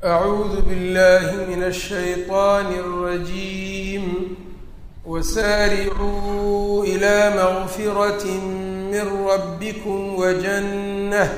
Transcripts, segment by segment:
أعوذ بالله من الشيطان الرجيم وسارعوا إلى مغفرة من ربكم وجنة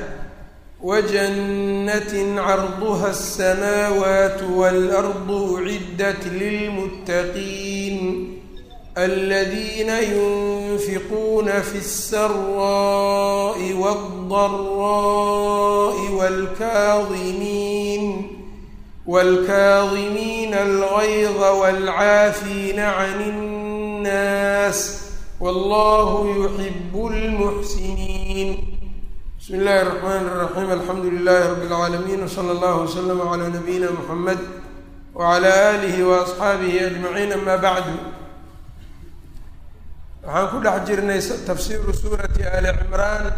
وجنة عرضها السماوات والأرض أعدت للمتقين الذين ينفقون في السراء والضراء والكاظمين والكاظمين الغيظ والعافين عن الناس والله يحب المحسنين بسم الله الرحمن الرحيم الحمد لله رب العالمين وصلى الله وسلم على نبينا محمد وعلى آله وأصxaabihi أجمعين أما بعد waxaan ku dhex jirnay tafsiiru suurati ali cimraan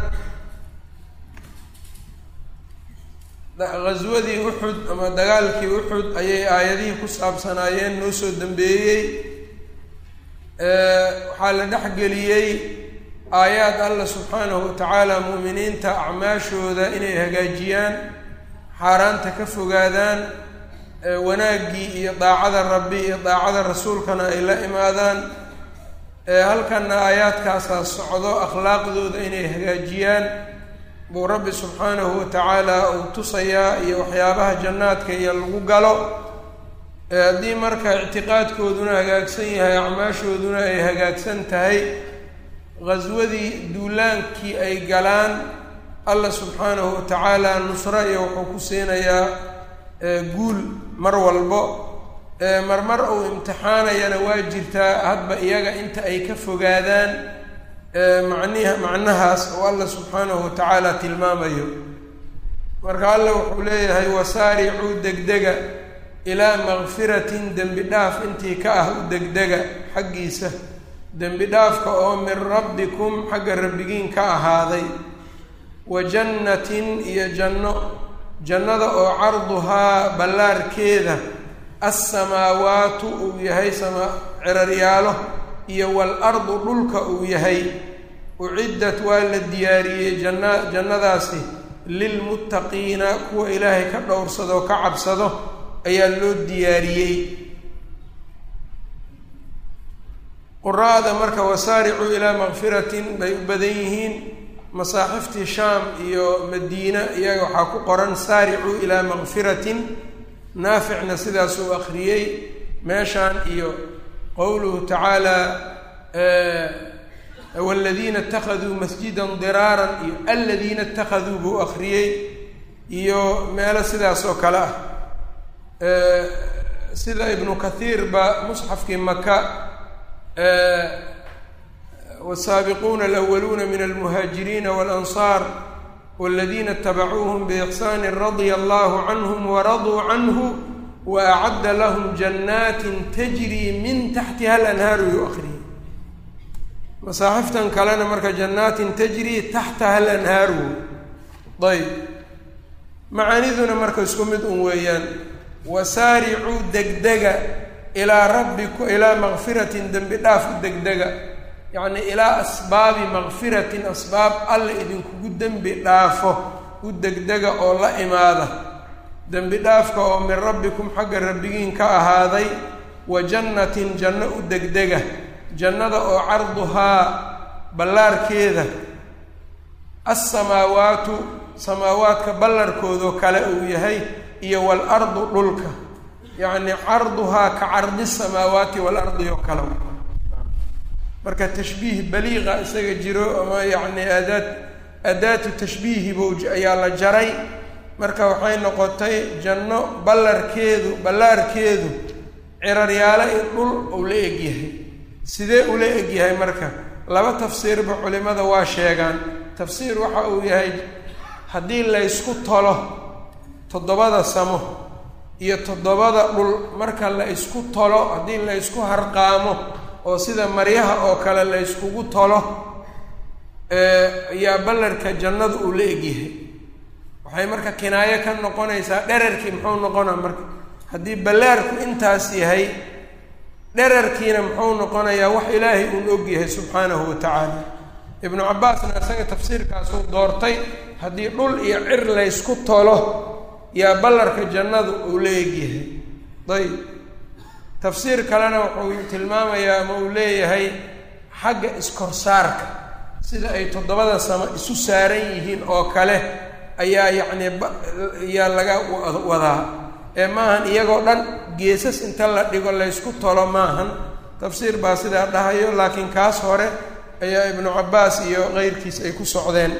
gaswadii uxud ama dagaalkii uxud ayay aayadihii ku saabsanaayeen noo soo dambeeyey waxaa la dhex geliyey aayaad alla subxaanahu watacaala mu'miniinta acmaashooda inay hagaajiyaan xaaraanta ka fogaadaan wanaaggii iyo daacada rabbi iyo daacada rasuulkana ay la imaadaan halkana aayaadkaasaa socdo akhlaaqdooda inay hagaajiyaan buu rabbi subxaanahu watacaala uu tusayaa iyo waxyaabaha jannaadka iyo lagu galo haddii marka ictiqaadkooduna hagaagsan yahay acmaashooduna ay hagaagsan tahay ghaswadii duulaankii ay galaan alla subxaanahu watacaala nusro iyo wuxuu ku siinayaa guul mar walbo marmar uu imtixaanayana waa jirtaa hadba iyaga inta ay ka fogaadaan maniha macnahaas oo alla subxaanahu watacaala tilmaamayo marka alla wuxuu leeyahay wasaaricuu degdega ilaa makfiratin dembi dhaaf intii ka ah u degdega xaggiisa dembi dhaafka oo min rabbikum xagga rabbigiin ka ahaaday wa jannatin iyo janno jannada oo carduhaa ballaarkeeda alsamaawaatu uu yahay sama ciraryaalo iyo waalardu dhulka uu yahay uciddat waa la diyaariyey janna jannadaasi lilmuttaqiina kuwa ilaahay ka dhowrsado ka cabsado ayaa loo diyaariyey quraa'da marka wasaaricuu ilaa makfiratin bay u badan yihiin masaaxiftii shaam iyo madiina iyaga waxaa ku qoran saaricuu ilaa makfiratin naaficna sidaasuu akriyey meeshaan iyo qowluhu tacaala waladiina اtakaduu masjida diraaran iyo aladiina اtakaduu buu akriyey iyo meelo sidaas oo kale ah sida ibnu kathiir ba musxafkii maka wsaabiquuna alأwaluuna min almuhaajiriina walansaar wاladiina اtabacuuhm bإxsani radia allahu canhm waraduu canhu waacadda lahum jannaati tajri min taxtiha alanhaaru yu akriyey masaaxiftan kalena marka jannaatin tajri taxtaha alanhaaru ayb macaaniduna marka isku mid un weeyaan wasaaricuu degdega ilaa rabbiku ilaa makfiratin dembi dhaaf u degdega yacni ilaa asbaabi makfiratin asbaab alla idinkugu dembi dhaafo u degdega oo la imaada dembi dhaafka oo min rabbikum xagga rabbigiin ka ahaaday wa jannatin janno u degdega jannada oo carduhaa ballaarkeeda alsamaawaatu samaawaadka ballarkoodoo kale uu yahay iyo waalardu dhulka yacni carduhaa ka cardi samaawaati waalardi oo kale marka tashbiih baliiqa isaga jiro ama yacni aadaad aadaatu tashbiihi bowj ayaa la jaray marka waxay noqotay janno ballarkeedu ballaarkeedu ciraryaalo in dhul uu la egyahay sidee ula egyahay marka laba tafsiirba culimada waa sheegaan tafsiir waxa uu yahay haddii laysku tolo toddobada samo iyo toddobada dhul marka la ysku tolo haddii la ysku harqaamo oo sida maryaha oo kale la yskugu tolo ayaa ballarka jannadu uu la egyahay waxay marka kinaayo ka noqonaysaa dherarkii muxuu noqonaa marka haddii ballaarku intaas yahay dherarkiina muxuu noqonayaa wax ilaahay uun og yahay subxaanahu wa tacaala ibnu cabbaasna isaga tafsiirkaasuu doortay haddii dhul iyo cir laysku tolo yaa ballarka jannadu uu la egyahay ayb tafsiir kalena wuxuu tilmaamayaa ama uu leeyahay xagga iskorsaarka sida ay toddobada samo isu saaran yihiin oo kale ayaa yacnii yaa laga wadaa ee maahan iyagoo dhan geesas inta la dhigo laysku tolo maahan tafsiir baa sidaa dhahayo laakiin kaas hore ayaa ibnu cabbaas iyo keyrkiis ay ku socdeen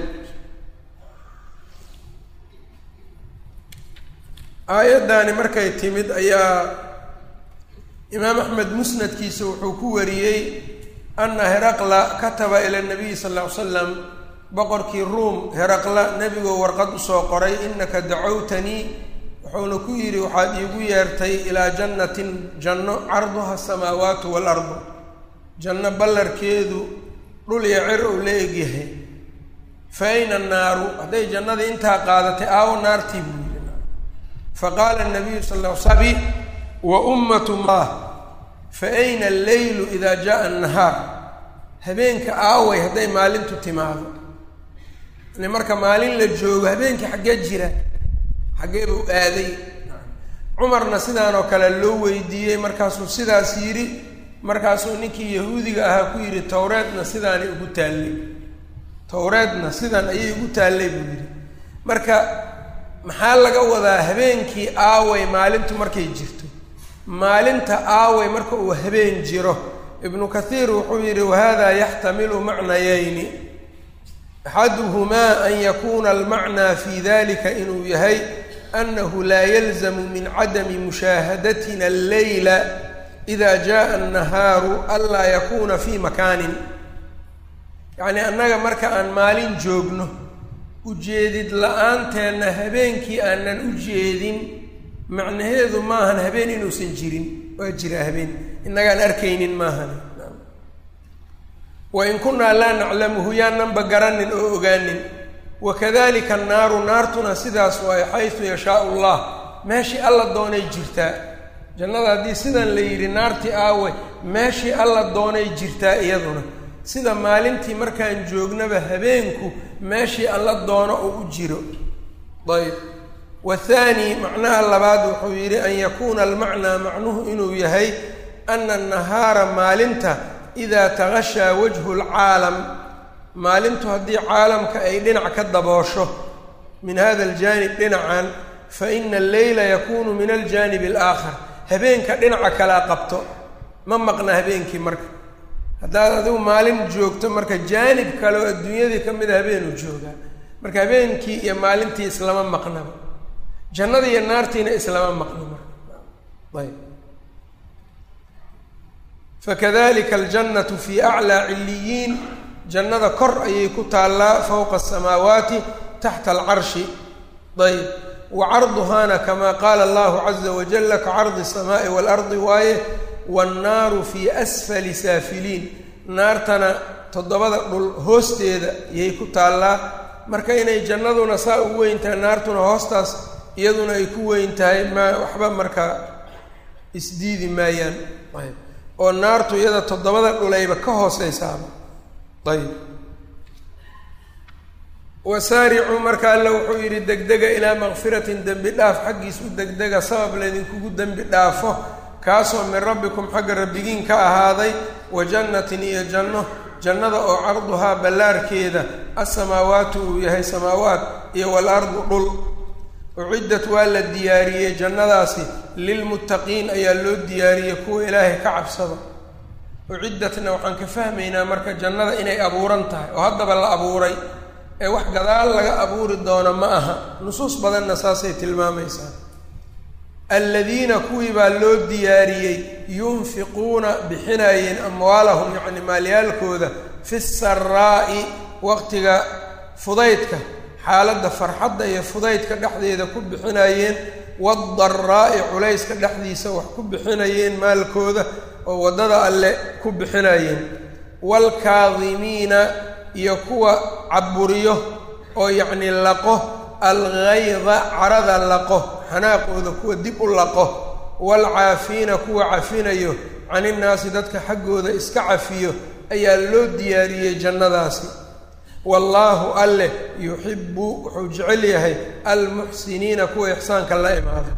aayaddaani markay timid ayaa imaam axmed musnadkiisa wuxuu ku wariyey ana heraqla kataba ila nabiyi sal lla ly slam boqorkii ruom heraqla nebigoo warqad usoo qoray inaka dacowtanii wuxuuna ku yidhi waxaad iigu yeertay ilaa jannatin janno carduha asamaawaatu waalardu janno ballarkeedu dhul iyo cir uu la egyahay fa ayna annaaru hadday jannadii intaa qaadatay aawo naartii buu yidhi faqaala nabiyu sal l sabi wa ummatu mah fa ayna alleylu idaa jaaa annahaar habeenka aaway hadday maalintu timaado yani marka maalin la joogo habeenkii xaggee jira xaggee buu aaday cumarna sidaan oo kale loo weydiiyey markaasuu sidaas yidhi markaasuu ninkii yahuudiga ahaa ku yidhi towreedna sidaanay ugu taallay towreedna sidan ayay ugu taallay buu yidhi marka maxaa laga wadaa habeenkii aaway maalintu markay jirto maalinta aaway marka uu habeen jiro ibnu kathiir wuxuu yidhi wahada yaxtamilu macnayayni axaduhumaa an yakuuna almacnaa fi dalika inuu yahay anahu laa yalzamu min cadami mushaahadatina alleyla ida jaءa annahaaru anlaa yakuuna fi makaanin yacnii annaga marka aan maalin joogno ujeedid la-aanteena habeenkii aanan u jeedin macnaheedu maahan habeen inuusan jirin waa jiraa habeen innagaan arkaynin maahan wain kunaa laa naclamuhu yaananba garanin oo ogaanin wakadalika annaaru naartuna sidaas waayo xaysu yashaau allah meeshii alla doonay jirtaa jannada haddii sidan la yidhi naartii aawe meeshii alla doonay jirtaa iyaduna sida maalintii markaan joognaba habeenku meeshii alla doono oo u jiro ayb wathaani macnaha labaad wuxuu yidhi an yakuuna almacnaa macnuhu inuu yahay ana annahaara maalinta idaa tagashaa wajhu lcaalam maalintu haddii caalamka ay dhinac ka daboosho min hada aljaanib dhinacan fa ina alleyla yakunu min aljaanib alaakhar habeenka dhinaca kalea qabto ma maqna habeenkii marka haddaad adigu maalin joogto marka jaanib kale oo adduunyadii ka mida habeenuu joogaa marka habeenkii iyo maalintii islama maqnaba jannada iyo naartiina islama maqno marka ayb fakadalika aljannatu fi aclaa ciliyiin jannada kor ayay ku taallaa fowqa asamaawaati taxta alcarshi ayb wa carduhaana kamaa qaala allahu caza wajala ka cardi asamaai waalardi waaye waannaaru fii asfali saafiliin naartana toddobada dhul hoosteeda yay ku taallaa marka inay jannaduna saa u weyn tahay naartuna hoostaas iyaduna ay ku weyn tahay ma waxba markaa isdiidi maayaan ayb oo naartu iyada toddobada dhulayba ka hooseysaaba ayb wasaaricuu marka alle wuxuu yidhi degdega ilaa makfiratin dembi dhaaf xaggiis u degdega sabab laydinkugu dembi dhaafo kaasoo min rabbikum xagga rabbigiin ka ahaaday wa jannatin iyo janno jannada oo carduhaa ballaarkeeda asamaawaatu uu yahay samaawaat iyo walardu dhul uciddat waa la diyaariyey jannadaasi lilmuttaqiin ayaa loo diyaariyey kuwa ilaahay ka cabsada uciddatna waxaan ka fahmaynaa marka jannada inay abuuran tahay oo haddaba la abuuray ee wax gadaal laga abuuri doono ma aha nusuus badanna saasay tilmaamaysaa aladiina kuwii baa loo diyaariyey yunfiquuna bixinayeen amwaalahum yacni maalyaalkooda fi saraa'i waqtiga fudaydka xaaladda farxadda iyo fudaydka dhexdeeda ku bixinayeen waadaraa'i culayska dhexdiisa wax ku bixinayeen maalkooda oo waddada alle ku bixinayeen waalkaadimiina iyo kuwa caburiyo oo yacni laqo algayda carada laqo xanaaqooda kuwa dib u laqo waalcaafiina kuwa cafinayo caninnaasi dadka xaggooda iska cafiyo ayaa loo diyaariyey jannadaasi wallaahu alleh yuxibu wuxuu jecel yahay almuxsiniina kuwa ixsaanka la imaada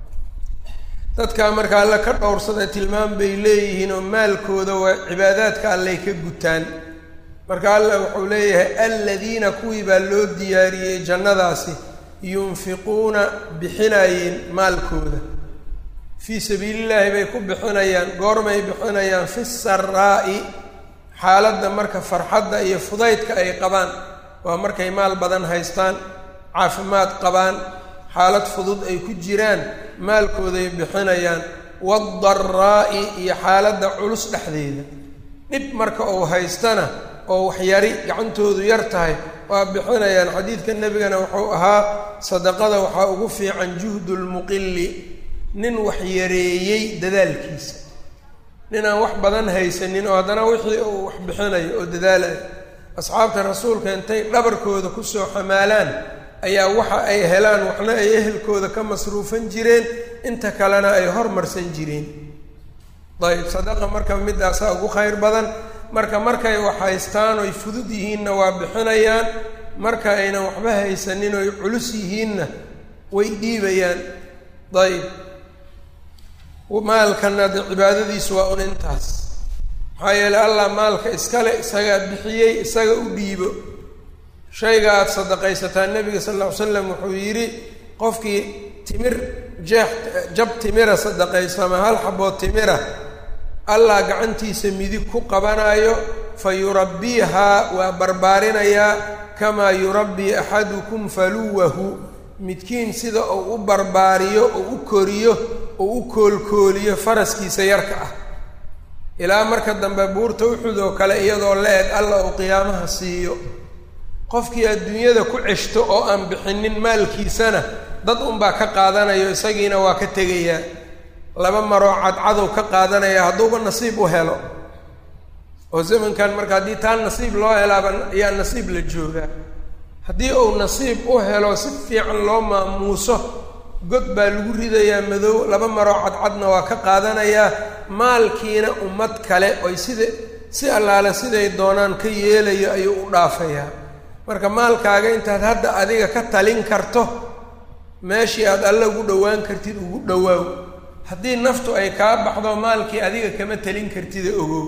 dadkaa marka alle ka dhowrsada tilmaam bay leeyihiin oo maalkooda waa cibaadaadka alley ka gutaan marka allah wuxuu leeyahay aladiina kuwii baa loo diyaariyey jannadaasi yunfiquuna bixinayeen maalkooda fii sabiilillaahi bay ku bixinayaan goormay bixinayaan fi saraa'i xaaladda marka farxadda iyo fudaydka ay qabaan waa markay maal badan haystaan caafimaad qabaan xaalad fudud ay ku jiraan maalkooday bixinayaan waadaraa'i iyo xaaladda culus dhexdeeda dhib marka uu haystana oo waxyari gacantoodu yar tahay waa bixinayaan xadiidka nebigana wuxuu ahaa sadaqada waxaa ugu fiican juhdu lmuqili nin wax yareeyey dadaalkiisa nin aan wax badan haysanin oo haddana wixii uu wax bixinayo oo dadaalayo asxaabta rasuulka intay dhabarkooda kusoo xamaalaan ayaa waxa ay helaan waxna ay ehelkooda ka masruufan jireen inta kalena ay hormarsan jireen dayib sadaqa marka midaasaa ugu khayr badan marka markay wax haystaan oy fudud yihiinna waa bixinayaan marka aynan waxba haysanin oy culus yihiinna way dhiibayaan dayib maalkana de cibaadadiisu waa un intaas maxaa yeeley allah maalka iskale isagaa bixiyey isaga u dhiibo shayga aada sadaqaysataa nebiga sal lla ly slam wuxuu yidhi qofkii timir jeex jab timira sadaqaysama hal xabood timira allah gacantiisa midig ku qabanayo fa yurabbiihaa waa barbaarinayaa kamaa yurabbii axadukum faluwahu midkiin sida uu u barbaariyo uu u koriyo uu u koolkooliyo faraskiisa yarka ah ilaa marka dambe buurta uxud oo kale iyadoo la-eg alla uu qiyaamaha siiyo qofkii adduunyada ku ceshto oo aan bixinin maalkiisana dad unbaa ka qaadanayo isagiina waa ka tegayaa laba maroo cadcadow ka qaadanaya hadduuba nasiib u helo oo zamankan marka haddii taa nasiib loo helaaba ayaa nasiib la joogaa haddii uu nasiib u helo si fiican loo maamuuso god baa lagu ridayaa madow laba maroo cadcadna waa ka qaadanayaa maalkiina ummad kale oy sida si allaale siday doonaan ka yeelayo ayuu u dhaafayaa marka maalkaaga intaad hadda adiga ka talin karto meeshii aad alle ugu dhowaan kartid ugu dhowaaw haddii naftu ay kaa baxdo maalkii adiga kama talin kartida ogow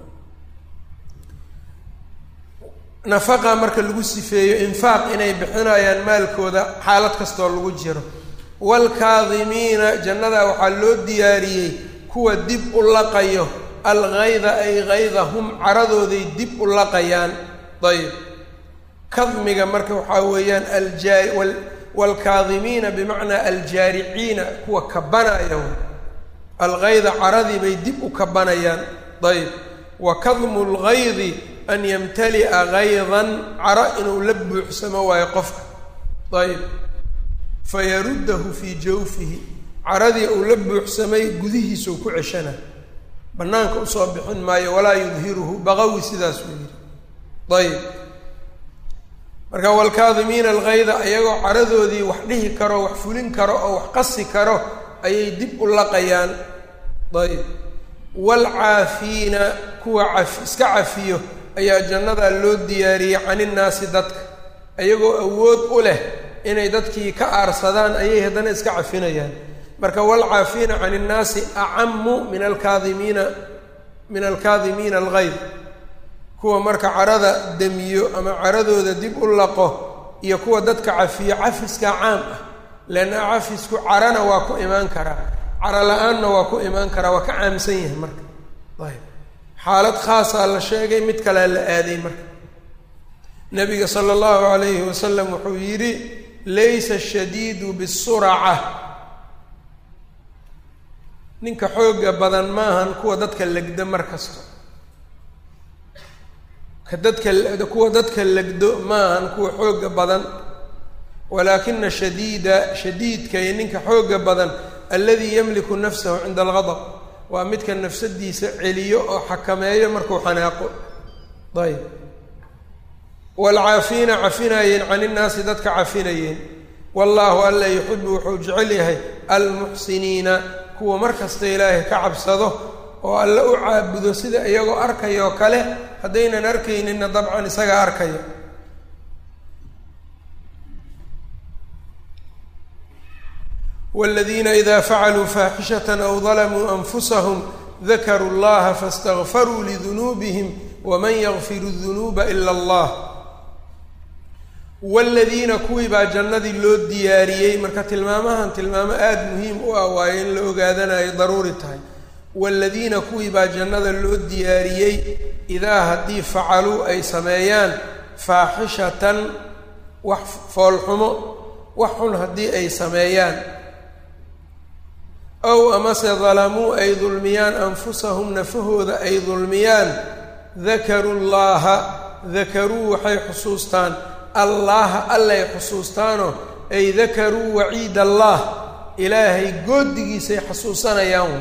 nafaqa marka lagu sifeeyo infaaq inay bixinayaan maalkooda xaalad kastoo lagu jiro waalkaadimiina jannada waxaa loo diyaariyey kuwa dib u laqayo algayda ay gaydahum caradooday dib u laqayaan ayb kadmiga marka waxaa weeyaan alja waalkaadimiina bimacnaa aljaariciina kuwa kabanaya algayda caradii bay dib u kabanayaan ayb wa kadmu lgaydi an yamtali'a gaydan caro inuu la buuxsamo waayo qofka ayb fayaruddahu fii jawfihi caradii uu la buuxsamay gudihiisuu ku ceshana bannaanka usoo bixin maayo walaa yudhiruhu baqawi sidaasuu yidhi ayb marka waalkaadimiina algayda iyagoo caradoodii wax dhihi karo wax fulin karo oo wax qasi karo ayay dib u laqayaan ayb waalcaafiina kuwa caf iska cafiyo ayaa jannadaa loo diyaariyey caninnaasi dadka iyagoo awood u leh inay dadkii ka aarsadaan ayay haddana iska cafinayaan marka waalcaafiina can innaasi acamu min alkaadimiina min alkaadimiina algayd kuwa marka carada demiyo ama caradooda dib u laqo iyo kuwa dadka cafiyo cafiskaa caam ah leanna cafisku carana waa ku imaan karaa caro la-aanna waa ku imaan karaa waa ka caamsan yahay marka ayb xaalad khaasaa la sheegay mid kalea la aaday marka nabiga sala allahu alayhi wasalam wuxuu yidhi laysa ashadiidu bisuraca ninka xooga badan maahan kuwa dadka legda mar kasta ka dadka kuwa dadka legdo maahan kuwa xooga badan walaakina shadiida shadiidka iyo ninka xooga badan alladii yamliku nafsahu cinda algadab waa midka nafsadiisa celiyo oo xakameeyo markuu xanaaqo ayb waalcaafiina cafinayeen can innaasi dadka cafinayeen wallaahu alla yuxibu wuxuu jecel yahay almuxsiniina kuwa mar kasta ilaahay ka cabsado oo alle u caabudo sida iyagoo arkayoo kale haddaynan arkayninna dabcan isagaa arkaya wاladiina ida facaluu faaxishaة aw dalamuu anfusahum dakaruu اllaha faاstagfaruu lidunuubihim wman ygfiru الdunuuba ila اllah wاladiina kuwii baa jannadii loo diyaariyey marka tilmaamahan tilmaamo aada muhiim u ah waayo in la ogaadanayo daruuri tahay waaladiina kuwii baa jannada loo diyaariyey idaa haddii facaluu ay sameeyaan faaxishatan wax foolxumo wax xun haddii ay sameeyaan ow amase dalamuu ay dulmiyaan anfusahum nafahooda ay dulmiyaan dakaruu llaaha dakaruu waxay xusuustaan allaha allay xusuustaanoo ay dakaruu waciid allah ilaahay goodigiisay xasuusanayaan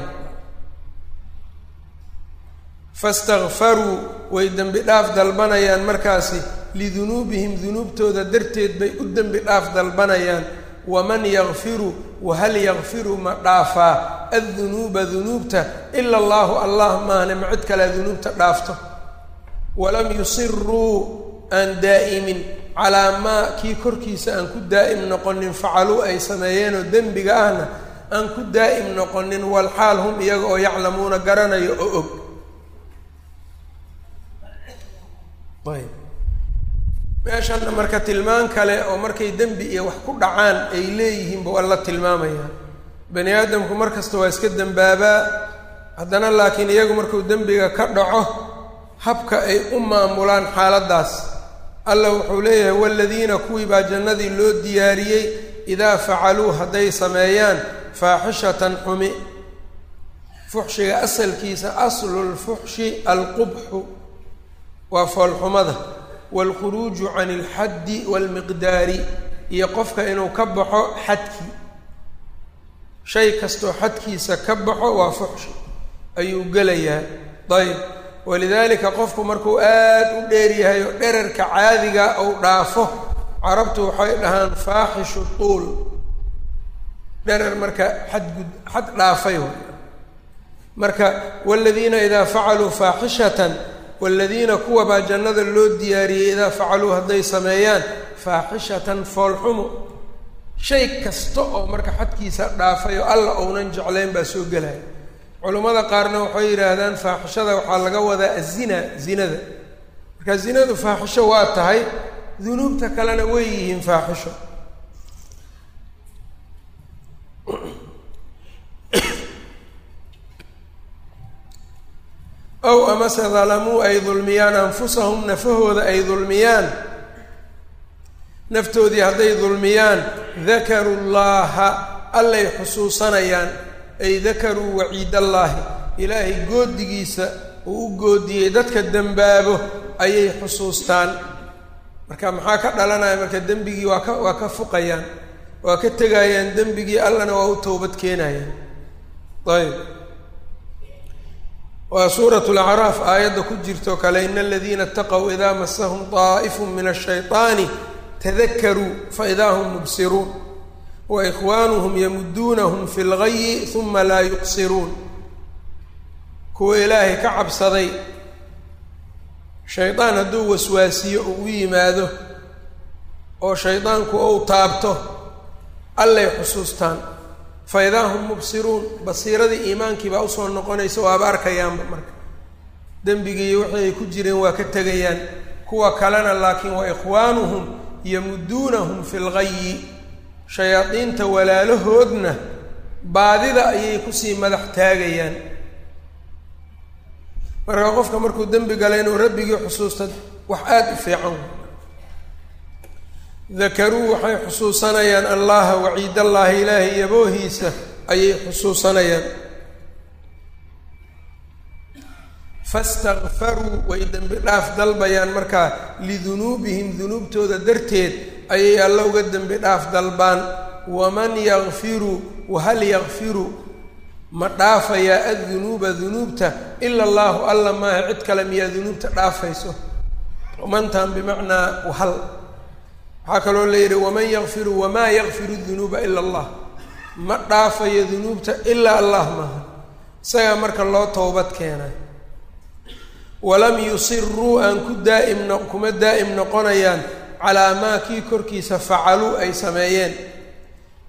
fastakfaruu way dembi dhaaf dalbanayaan markaasi lidunuubihim dunuubtooda darteed bay u dembi dhaaf dalbanayaan waman yakfiru wahal yakfiru ma dhaafaa addunuuba dunuubta ila allaahu allah maahne ma cid kalea dunuubta dhaafto walam yusiruu aan daa'imin calaa maa kii korkiisa aan ku daa'im noqonin facaluu ay sameeyeenoo dembiga ahna aan ku daa'im noqonin walxaal hum iyaga oo yaclamuuna garanayo oo og ayb meeshanna marka tilmaan kale oo markay dembi iyo wax ku dhacaan ay leeyihiinba waa la tilmaamayaa bani aadamku mar kasta waa iska dembaabaa haddana laakiin iyagu markuu dembiga ka dhaco habka ay u maamulaan xaaladdaas alla wuxuu leeyahay waaladiina kuwii baa jannadii loo diyaariyey idaa facaluu hadday sameeyaan faaxishatan xumi fuxshiga asalkiisa aslulfuxshi alqubxu waa foolxumada waalkhuruuju can ilxaddi waalmiqdaari iyo qofka inuu ka baxo xadkii shay kastoo xadkiisa ka baxo waa fuxshi ayuu gelayaa ayb walidaalika qofku markuu aad u dheer yahay oo dherarka caadiga ou dhaafo carabtu waxay dhahaan faaxishu tuul dherar marka xadgud xad dhaafay marka waaladiina idaa facaluu faaxishatan waaladiina kuwa baa jannada loo diyaariyey idaa facaluu hadday sameeyaan faaxishatan foolxumo shay kasta oo marka xadkiisa dhaafay oo alla ounan jeclayn baa soo gelaya culummada qaarna waxay yidhaahdaan faaxishada waxaa laga wadaa azina zinada marka zinadu faaxisho waa tahay dunuubta kalena way yihiin faaxisho ow amase dalamuu ay dulmiyaan anfusahum nafahooda ay dulmiyaan naftoodii hadday dulmiyaan dakaruu llaaha allay xusuusanayaan ay dakaruu waciidallaahi ilaahay goodigiisa uu u goodiyey dadka dembaabo ayay xusuustaan marka maxaa ka dhalanaya marka dembigii waa ka waa ka fuqayaan waa ka tegayaan dembigii allana waa u towbad keenayaan ayb waa suurat lacraaf aayadda ku jirtoo kale ina aladiina itaqow idaa masahum طaa'ifu min ashayطaani tadakaruu faidaa hum mubsiruun wa ikhwaanuhum yamuduunahum fi lgayi uma laa yuqsiruun kuwa ilaahay ka cabsaday shaydaan hadduu waswaasiyo uu u yimaado oo shaydaanku ou taabto allay xusuustaan fa idaa hum mubsiruun basiiradii iimaankii baa usoo noqonaysa waaba arkayaanba marka dembigiiyo wixii ay ku jireen waa ka tegayaan kuwa kalena laakiin wa ikhwaanuhum yamuduunahum fi lgayi shayaadiinta walaalahoodna baadida ayay kusii madax taagayaan marka qofka markuu dembi gala inuu rabbigii xusuusta wax aada u fiican dakaruu waxay xusuusanayaan allaha waciidallaahi ilaahay yaboohiisa ayay xusuusanayaan fastakfaruu way dembi dhaaf dalbayaan markaa lidunuubihim dunuubtooda darteed ayay alla uga dembi dhaaf dalbaan waman yakfiru wahal yakfiru ma dhaafayaa addunuuba dunuubta ila allaahu alla maaha cid kale miyaa dunuubta dhaafayso mantan bimacnaa wahal waxaa kaloo la yidhi waman yakfiru wamaa yakfiru dunuuba ila allah ma dhaafayo dunuubta ilaa allah maaha isagaa marka loo towbad keenay walam yusiruu aan ku daa'im no kuma daa'im noqonayaan calaa maa kii korkiisa facaluu ay sameeyeen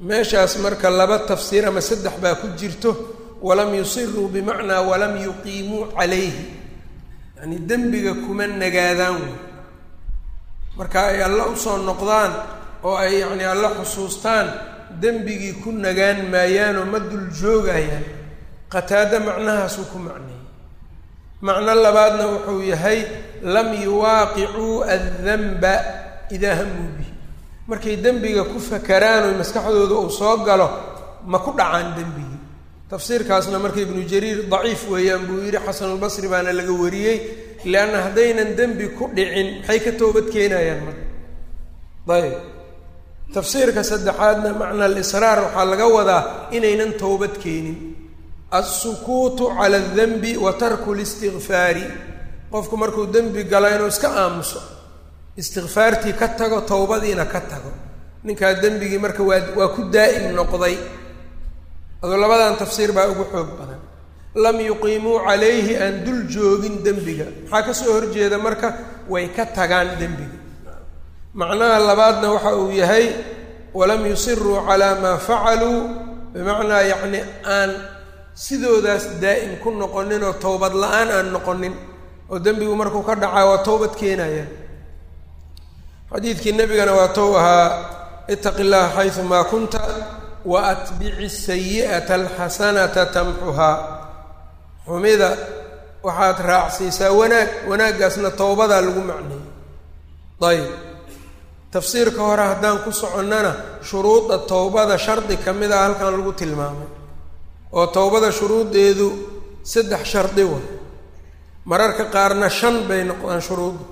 meeshaas marka laba tafsiir ama saddex baa ku jirto walam yusiruu bimacnaa walam yuqiimuu calayhi yacni dembiga kuma nagaadaan wey marka ay alla usoo noqdaan oo ay yacni alla xusuustaan dembigii ku nagaan maayaanoo ma dul joogayaan qataado macnahaasuu ku macneeyey macno labaadna wuxuu yahay lam yuwaaqicuu addanba idaa hamuu bihi markay dembiga ku fakaraan oy maskaxdooda uu soo galo ma ku dhacaan dembigii tafsiirkaasna marka ibnu jariir daciif weeyaan buu yidhi xasanulbasri baana laga wariyey leanna haddaynan dembi ku dhicin maxay ka toobad keenayaan marka ayb tafsiirka saddexaadna macna alisraar waxaa laga wadaa inaynan towbad keenin alsukuutu cala aldanbi wa tarku listikfaari qofku markuu dembi galo inuu iska aamuso istikfaartii ka tago towbadiina ka tago ninkaa dembigii marka waa waa ku daa'im noqday adoo labadan tafsiir baa ugu xoog badan lam yuqiimuu calayhi aan dul joogin dembiga maxaa ka soo horjeeda marka way ka tagaan dembiga macnaha labaadna waxa uu yahay walam yusiruu calaa maa facaluu bimacnaa yacni aan sidoodaas daa'im ku noqonin oo towbad la-aan aan noqonin oo dembigu markuu ka dhacaa waa towbad keenayaan xadiidkii nebigana waa tow ahaa itaqi llaha xaysu maa kunta wa atbici sayi'ata alxasanata tamxuhaa xumida waxaad raacsiisaa wanaag wanaaggaasna towbadaa lagu macneeyey ayb tafsiirka hore haddaan ku soconnana shuruudda towbada shardi ka mid a halkan lagu tilmaamay oo towbada shuruuddeedu saddex shardi wa mararka qaarna shan bay noqdaan shuruudda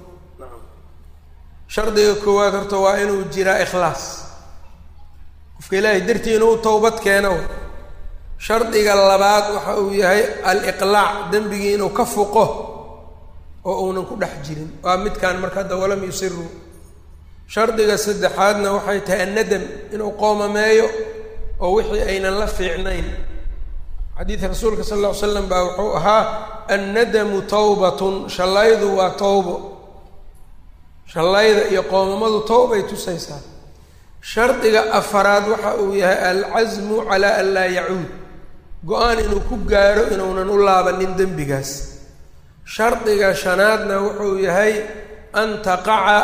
shardiga koowaad horta waa inuu jiraa ikhlaas qofka ilaahay dartii inuu towbad keeno shardiga labaad waxa uu yahay al-iqlaac dembigii inuu ka fuqo oo uunan ku dhex jirin waa midkaan marka hadda walam yusiruu shardiga saddexaadna waxay tahay annadam inuu qoomameeyo oo wixii aynan la fiicnayn xadiidka rasuulka sal alla ly slam baa wuxuu ahaa annadamu tawbatun shallaydu waa towbo shallayda iyo qoomamadu towbay tusaysaa shardiga afaraad waxa uu yahay alcasmu calaa an laa yacuud go-aan inuu ku gaaro inuunan u laabanin dembigaas shardiga shanaadna wuxuu yahay an taqaca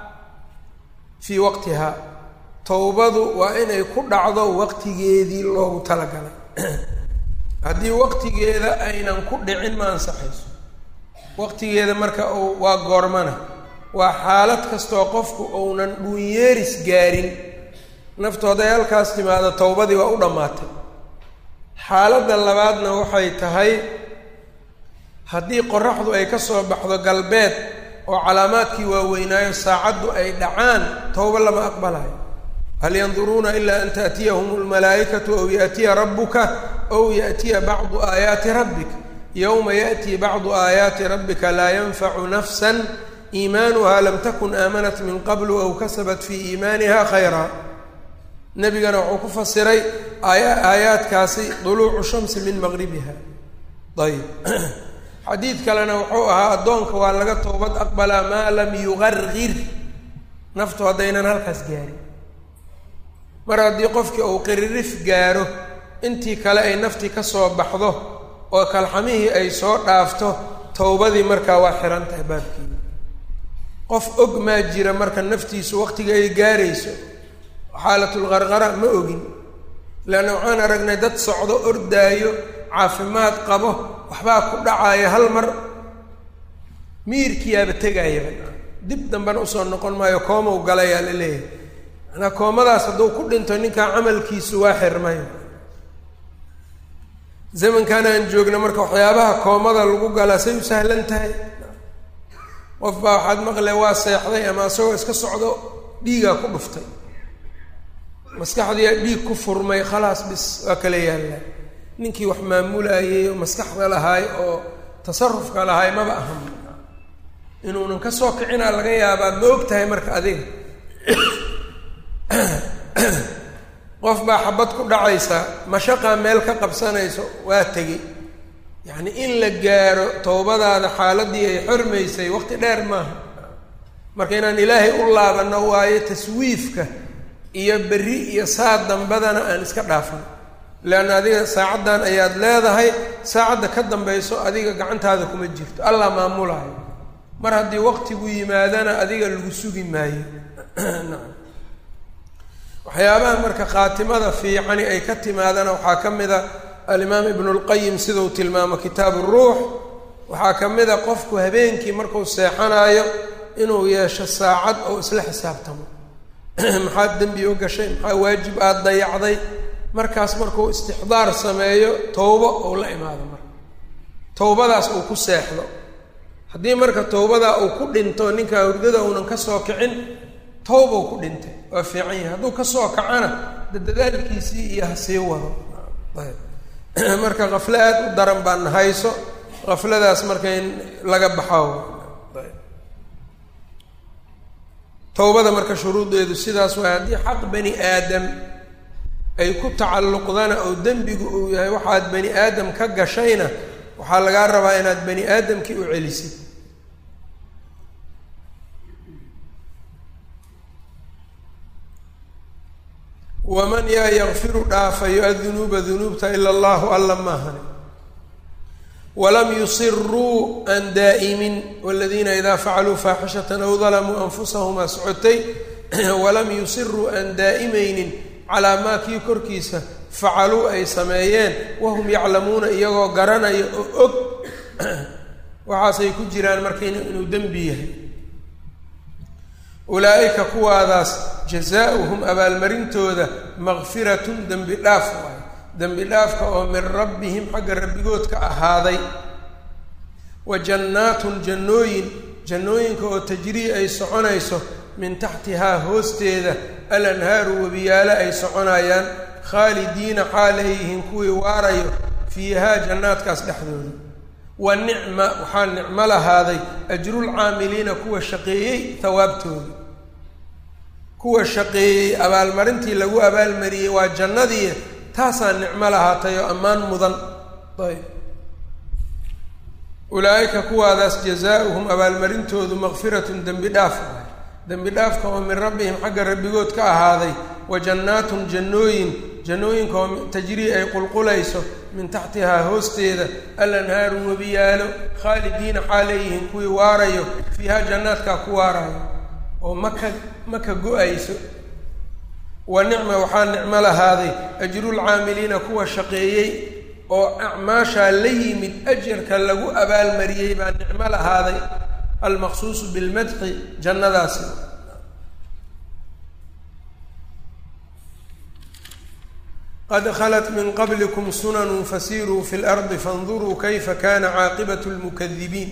fii waqtihaa towbadu waa inay ku dhacdo waqtigeedii loogu talagalay haddii waqtigeeda aynan ku dhicin ma ansaxayso waqtigeeda marka uu waa goormana waa xaalad kastoo qofku uunan dhuunyeeris gaarin naftu hadday halkaas timaado towbadii waa u dhammaatay xaaladda labaadna waxay tahay haddii qoraxdu ay ka soo baxdo galbeed oo calaamaadkii waaweynaayo saacaddu ay dhacaan towbo lama aqbalayo hal yanduruuna ilaa an taأtiyahum اlmalaa'ikatu aw yaأtiya rabuka aw yaأtiya bacdu aayaati rabbik yowma yaأtii bacdu aayaati rabbika laa yanfacu nafsa iimaanuha lam takun aamanat min qablu aw kasabat fii iimaaniha khayra nebigana wuxuu ku fasiray aaya aayaadkaasi duluucu shamsi min maqribiha ayb xadiid kalena wuxuu ahaa addoonka waa laga toobad aqbalaa maa lam yuqargir naftu haddaynan halkaas gaarin mar haddii qofkii uu qiririf gaaro intii kale ay naftii ka soo baxdo oo kalxamihii ay soo dhaafto towbadii markaa waa xihan tahay baabkeeda qof og maa jira marka naftiisu waqtiga ay gaarayso xaalatulqarqara ma ogin leanna waxaan aragnay dad socdo ordaayo caafimaad qabo waxbaa ku dhacaya hal mar miirkiyaaba tegaayaba dib dambena usoo noqon maayo koomow galayaa la leeyahay manaa koomadaas hadduu ku dhinto ninkaa camalkiisu waa xirmay zamankan aan joogna marka waxyaabaha koomada lagu galaa say u sahlan tahay qof baa waxaad maqle waa seexday ama isagoo iska socdo dhiigaa ku dhuftay maskaxdiia dhiig ku furmay khalaas bis waa kala yaallaa ninkii wax maamulayay oo maskaxda lahaay oo tasarufka lahaay maba ahan inuunan ka soo kicinaa laga yaabaa ma og tahay marka adiga qof baa xabad ku dhacaysa mashaqaa meel ka qabsanayso waa tegey yacni in la gaaro towbadaada xaaladii ay xormaysay waqti dheer maaha marka inaan ilaahay u laabano waayo taswiifka iyo berri iyo saad dambadana aan iska dhaafan leanna adiga saacaddan ayaad leedahay saacadda ka dambayso adiga gacantaada kuma jirto allah maamulaayo mar haddii waqtigu yimaadana adiga lagu sugi maayo nacam waxyaabaha marka khaatimada fiicani ay ka timaadana waxaa ka mid a alimaam ibnu lqayim sidau tilmaamo kitaabu ruux waxaa ka mid a qofku habeenkii marku seexanaayo inuu yeesho saacad oo isla xisaabtamo maxaad dembi u gashay maxaa waajib aada dayacday markaas markuu istixdaar sameeyo towbo ou la imaado marka towbadaas uu ku seexdo haddii marka towbadaa uu ku dhinto ninkaa hurdada uunan ka soo kicin towbau ku dhintay waa fiican yahay hadduu kasoo kacana dadadaalkiisii iyo ha sii wado ayb marka kaflo aada u daran baan hayso kafladaas marka in laga baxo towbada marka shuruudeedu sidaas waay haddii xaq bani aadam ay ku tacalluqdana oo dembigu uu yahay waxaad bani aadam ka gashayna waxaa lagaa rabaa inaad bani aadamkii u celisid waman yaa yakfiru dhaafayo adunuuba dunuubta ila allahu alla maahani walam yusiruu aan daa'imin waladiina idaa facaluu faaxishatan aw dalamuu anfusahumaa socotay walam yusiruu aan daa'imaynin calaa maa kii korkiisa facaluu ay sameeyeen wahum yaclamuuna iyagoo garanaya oo og waxaasay ku jiraan marka inuu dembi yahay ulaa'ika kuwaadaas jazaauhum abaalmarintooda makfiratun dembi dhaaf waay dembi dhaafka oo min rabbihim xagga rabbigood ka ahaaday wa jannaatun jannooyin jannooyinka oo tajrii ay soconayso min taxtihaa hoosteeda alanhaaru webiyaalo ay soconayaan khaalidiina xaalayyihiin kuwii waarayo fiihaa jannaadkaas dhexdooda wa nicma waxaa nicmo lahaaday ajrulcaamiliina kuwa shaqeeyey hawaabtooda kuwa shaqeeyey abaalmarintii lagu abaalmariyey waa jannadii taasaa nicmo lahaatay oo ammaan mudan ayb ulaa'ika kuwaadaas jazaauhum abaalmarintoodu makfiratun dembi dhaaf waay dembi dhaafka oo min rabbihim xagga rabbigood ka ahaaday wa jannaatun jannooyin jannooyinka oo tajrii ay qulqulayso min taxtihaa hoosteeda alanhaaru webiyaalo khaalidiina xaalayyihiin kuwii waarayo fiihaa jannaadkaa ku waarayo oo maka maka go-ayso wa nicma waxaa nicmo lahaaday ajrulcaamiliina kuwa shaqeeyey oo acmaashaa la yimid ajarka lagu abaalmariyey baa nicmo lahaaday almaqsuusu bilmadxi jannadaasi qad khalat min qablikum sunanun fasiruu fi lardi fanduruu kayfa kana caaqibatu lmukadibiin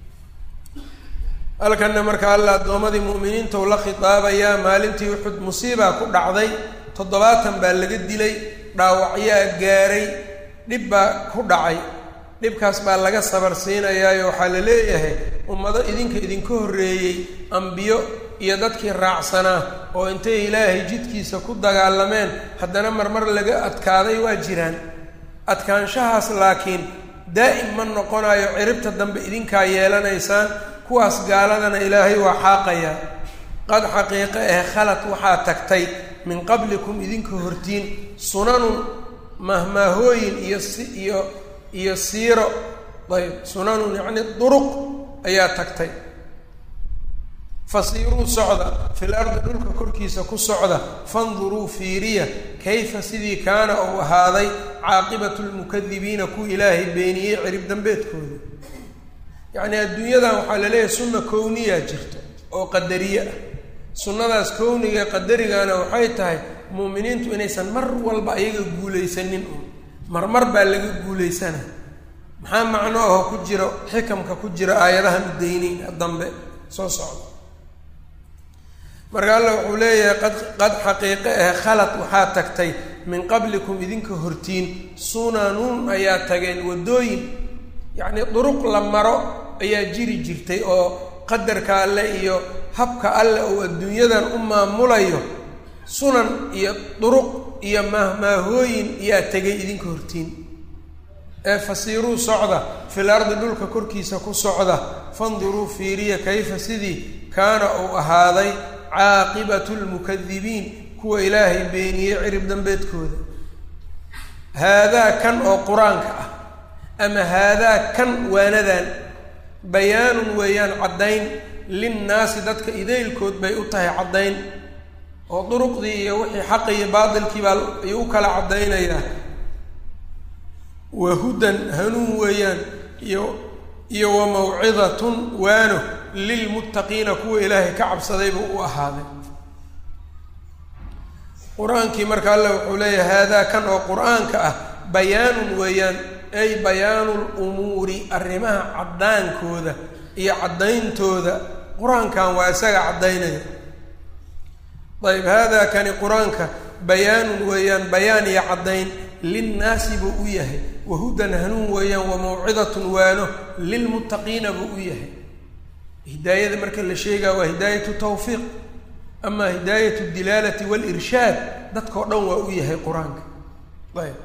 halkanna marka alla addoommadii mu'miniinta u la khitaabayaa maalintii uxud musiibaa ku dhacday toddobaatan baa laga dilay dhaawacyaa gaaray dhib baa ku dhacay dhibkaas baa laga sabar siinayaayo waxaa la leeyahay ummado idinka idinka horreeyey ambiyo iyo dadkii raacsanaa oo intay ilaahay jidkiisa ku dagaalameen haddana marmar laga adkaaday waa jiraan adkaanshahaas laakiin daa'im ma noqonayo ciribta dambe idinkaa yeelanaysaan kuwaas gaaladana ilaahay waa xaaqayaa qad xaqiiqe eh khalad waxaa tagtay min qablikum idinka hortiin sunanun mahmaahooyin iyo si iyo iyo siiro ayb sunanun yacni duruq ayaa tagtay fasiiruu socda fil ardi dhulka korkiisa ku socda fanduruu fiiriya kayfa sidii kaana uu ahaaday caaqibatu lmukadibiina kuwa ilaahay beeniyey cirib dambeedkooda yacni adduunyadan waxaa la leeyahay sunna kowniyaa jirto oo qadariye ah sunnadaas kowniga ee qadarigana waxay tahay muuminiintu inaysan mar walba ayaga guulaysanin un marmar baa laga guulaysana maxaa macno aho ku jiro xikamka ku jira aayadahan udaynin dambe soo socda marka alla wuxuu leeyahay qad qad xaqiiqe ah khalad waxaa tagtay min qablikum idinka hortiin sunanun ayaa tageen waddooyin yacni duruq la maro ayaa jiri jirtay oo qadarka alle iyo habka alle uu adduunyadan u maamulayo sunan iyo duruq iyo mahmaahooyin ayaa tegay idinka hortiin ee fasiiruu socda fil ardi dhulka korkiisa ku socda fanduruu fiiriya kayfa sidii kaana uu ahaaday caaqibatu lmukadibiin kuwa ilaahay beeniyey cirib dambeedkooda haadaa kan oo qur-aanka ah ama haadaa kan waanadan bayaanun weeyaan caddayn linnaasi dadka idaylkood bay u tahay caddayn oo duruqdii iyo wixii xaqi iyo baatilkii baa ayuu u kala caddaynayaa wa hudan hanuun weeyaan iyo iyo wa mawcidatun waano lilmuttaqiina kuwa ilaahay ka cabsaday buu u ahaaday qur-aankii marka alle wuxuu leeyahay haadaa kan oo qur-aanka ah bayaanun weeyaan ay bayaanu lumuuri arrimaha caddaankooda iyo caddayntooda qur-aankan waa isaga caddaynaya ayb haadaa kani qur-aanka bayaanun weeyaan bayaan iyo caddayn linnaasi buu u yahay wahudan hanuun weeyaan wa mawcidatun waano lilmuttaqiina buu u yahay hidaayada marka la sheegaa waa hidaayatu tawfiiq ama hidaayatu dilaalati walirshaad dadkao dhan waa u yahay qur-aanka ayb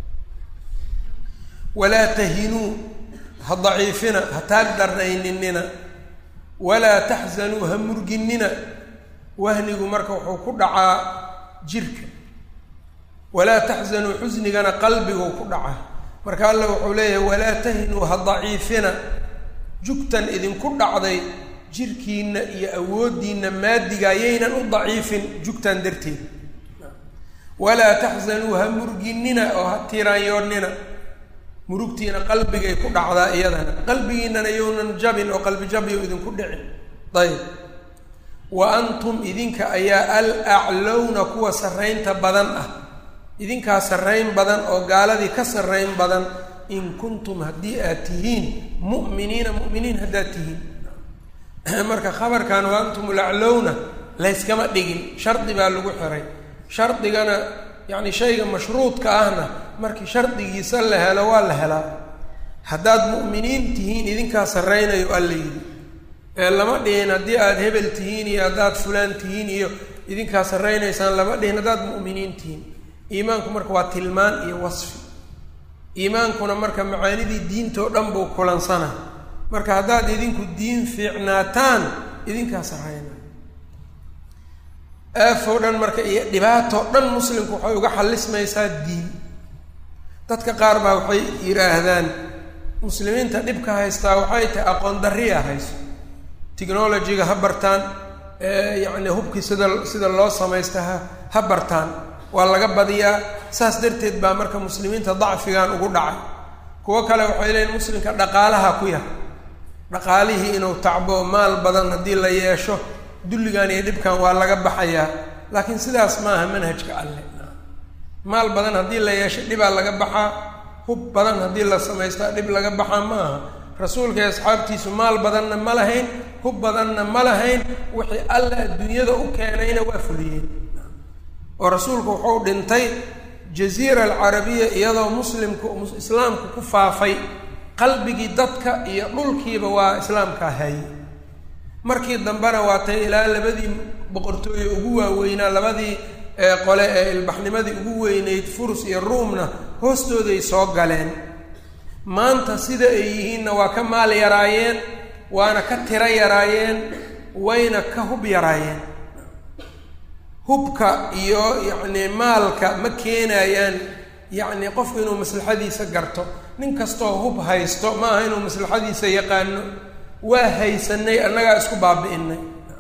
walaa tahinuu ha daciifina ha taag darnayninina walaa taxzanuu ha murginina wahnigu marka wuxuu ku dhacaa jirka walaa taxzanuu xusnigana qalbiguu ku dhacaa marka alla wuxuu leeyahay walaa tahinuu ha daciifina jugtan idinku dhacday jirkiinna iyo awooddiinna maadiga ayaynan u daciifin jugtan darteed walaa taxzanuu ha murginina oo ha tiraanyoonnina murugtiina qalbigay ku dhacdaa iyadana qalbigiinana younan jabin oo qalbi jabyo idinku dhicin ayb wa antum idinka ayaa al aclowna kuwa sarraynta badan ah idinkaa sarrayn badan oo gaaladii ka sarrayn badan in kuntum haddii aad tihiin mu'miniina mu'miniin haddaad tihiin marka khabarkan wa antum alaclowna layskama dhigin shardi baa lagu xiray shardigana yacni shayga mashruudka ahna markii shardigiisa la helo waa la helaa haddaad mu'miniin tihiin idinkaa sarraynayo alla yidhi ee lama dhihin haddii aada hebel tihiin iyo haddaad fulaan tihiin iyo idinkaa sarraynaysaan lama dhihin haddaad mu'miniin tihiin iimaanku marka waa tilmaan iyo wasfi iimaankuna marka macaanidii diintoo dhan buu kulansana marka haddaad idinku diin fiicnaataan idinkaa sarraynay aafoo dhan marka iyo dhibaatoo dhan muslimku waxay uga xallismaysaa diin dadka qaar baa waxay yidhaahdaan muslimiinta dhibka haystaa waxay tahay aqoon darriya hayso technologyga ha bartaan yacni hubkii sida sida loo samaysta ha ha bartaan waa laga badiyaa saas darteed baa marka muslimiinta dacfigan ugu dhacay kuwo kale waxay leeyiin muslimka dhaqaalaha ku yar dhaqaalihii inuu tacbo maal badan haddii la yeesho dulligan iyo dhibkan waa laga baxayaa laakiin sidaas maaha manhajka alle maal badan haddii la yeesho dhibaa laga baxaa hub badan haddii la samaystaa dhib laga baxaa ma aha rasuulka iyo asxaabtiisu maal badanna ma lahayn hub badanna ma lahayn wixii alla adduunyada u keenayna waa fuliyeen oo rasuulku wuxuu dhintay jaziira alcarabiya iyadoo muslimku islaamku ku faafay qalbigii dadka iyo dhulkiiba waa islaamkaa haye markii dambena waa tay ilaa labadii boqortooye ugu waaweynaa labadii qole ee ilbaxnimadii ugu weyneyd furus iyo ruumna hoostooday soo galeen maanta sida ay yihiinna waa ka maal yaraayeen waana ka tiro yaraayeen wayna ka hub yaraayeen hubka iyo yacni maalka ma keenayaan yacni qofku inuu maslaxadiisa garto nin kastoo hub haysto ma aha inuu maslaxadiisa yaqaano waa haysanay annagaa isku baabi'inay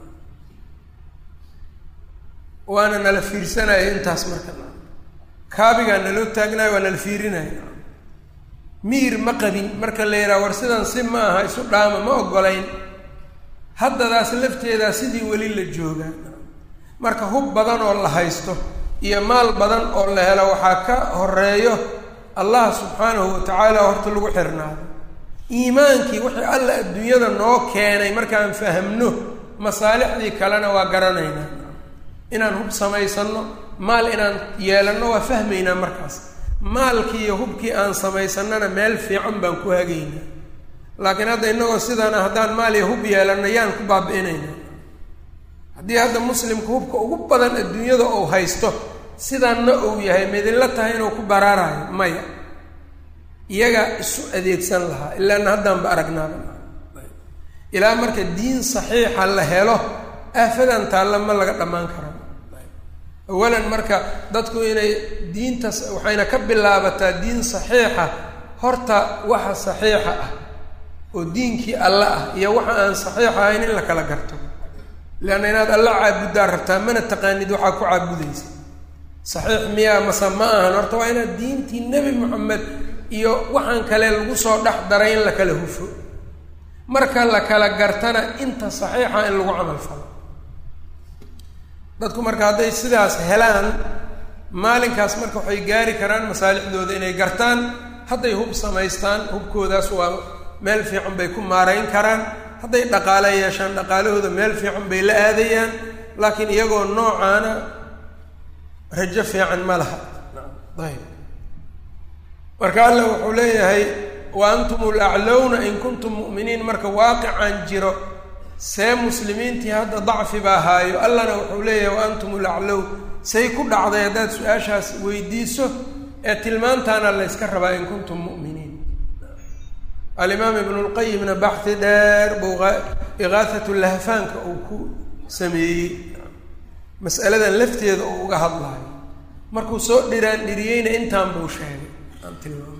waana nala fiirsanaya intaas marka kaabigaa naloo taagnayo waa nala fiirinaya miir ma qabin marka la yidhaha war sidan si ma aha isu dhaama ma ogolayn haddadaas lafteedaa sidii weli la joogaa marka hub badan oo la haysto iyo maal badan oo la helo waxaa ka horeeyo allah subxaanahu watacaala horta lagu xirnaado iimaankii wixii alla adduunyada noo keenay markaan fahamno masaalixdii kalena waa garanaynaa inaan hub samaysanno maal inaan yeelanno waa fahmaynaa markaas maalkii iyo hubkii aan samaysannana meel fiican baan ku hagaynaa laakiin hadda innagoo sidaana haddaan maal iyo hub yeelanno yaan ku baabi'inaynaa haddii hadda muslimka hubka ugu badan adduunyada uu haysto sidaanna uu yahay midinla tahay inuu ku baraarayo maya iyagaa isu adeegsan lahaa ilaana haddaanba aragnaaba ilaa marka diin saxiixa la helo aafadan taalla ma laga dhammaan karo awalan marka dadku inay diinta waxayna ka bilaabataa diin saxiixa horta waxa saxiixa ah oo diinkii alle ah iyo waxa aan saxiix ahayn in la kala garto leanna inaad alla caabuddaa rabtaa mana taqaanid waxaa ku caabudaysa saxiix miyaa mase ma ahan horta waa inaad diintii nebi moxamed iyo waxaan kale lagu soo dhex daray in la kala hufo marka la kala gartana inta saxiixa in lagu camal falo dadku marka hadday sidaas helaan maalinkaas marka waxay gaari karaan masaalixdooda inay gartaan hadday hub samaystaan hubkoodaas waa meel fiican bay ku maarayn karaan hadday dhaqaale yeeshaan dhaqaalahooda meel fiican bay la aadayaan laakiin iyagoo noocaana rajo fiican ma laha ayb marka alla wuxuu leeyahay wa antum laclowna in kuntum mu'miniin marka waaqicaan jiro see muslimiintii hadda dacfi baa haayo allana wuxuu leeyahay wa antum laclow say ku dhacday haddaad su-aashaas weydiiso ee tilmaantaana la yska rabaa in kuntum mu'miniin alimaam ibnu lqayimna baxi dheer buu iqaahat lahfaanka uu ku sameeyey mas'aladan lafteeda uu uga hadlayo markuu soo dhiraan dhiriyeyna intaan buu sheegay aan tilmaamay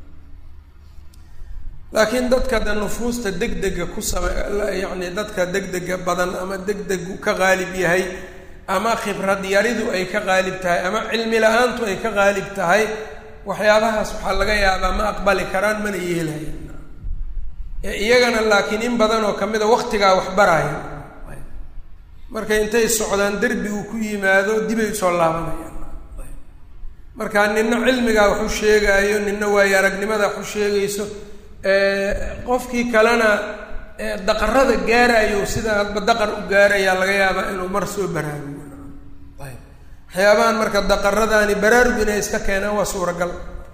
laakiin dadka de nufuusta degdega ku same yacni dadka degdega badan ama degdegu ka qaalib yahay ama khibrad yaridu ay ka qaalib tahay ama cilmi la-aantu ay ka qaalib tahay waxyaabahaas waxaa laga yaabaa ma aqbali karaan mana yeelayan iyagana laakiin in badan oo kamid a waktigaa wax baraya marka intay socdaan derbigu ku yimaado dibay usoo laabanayaan marka nina cilmigaa waxu sheegaayo nina waayo aragnimada waxu sheegayso qofkii kalena daqarada gaarayo sida hadba daqar u gaarayaa laga yaabaa inuu mar soo baraarugo ayb waxyaabahan marka daqaradaani baraarug inay iska keenaan waa suuragal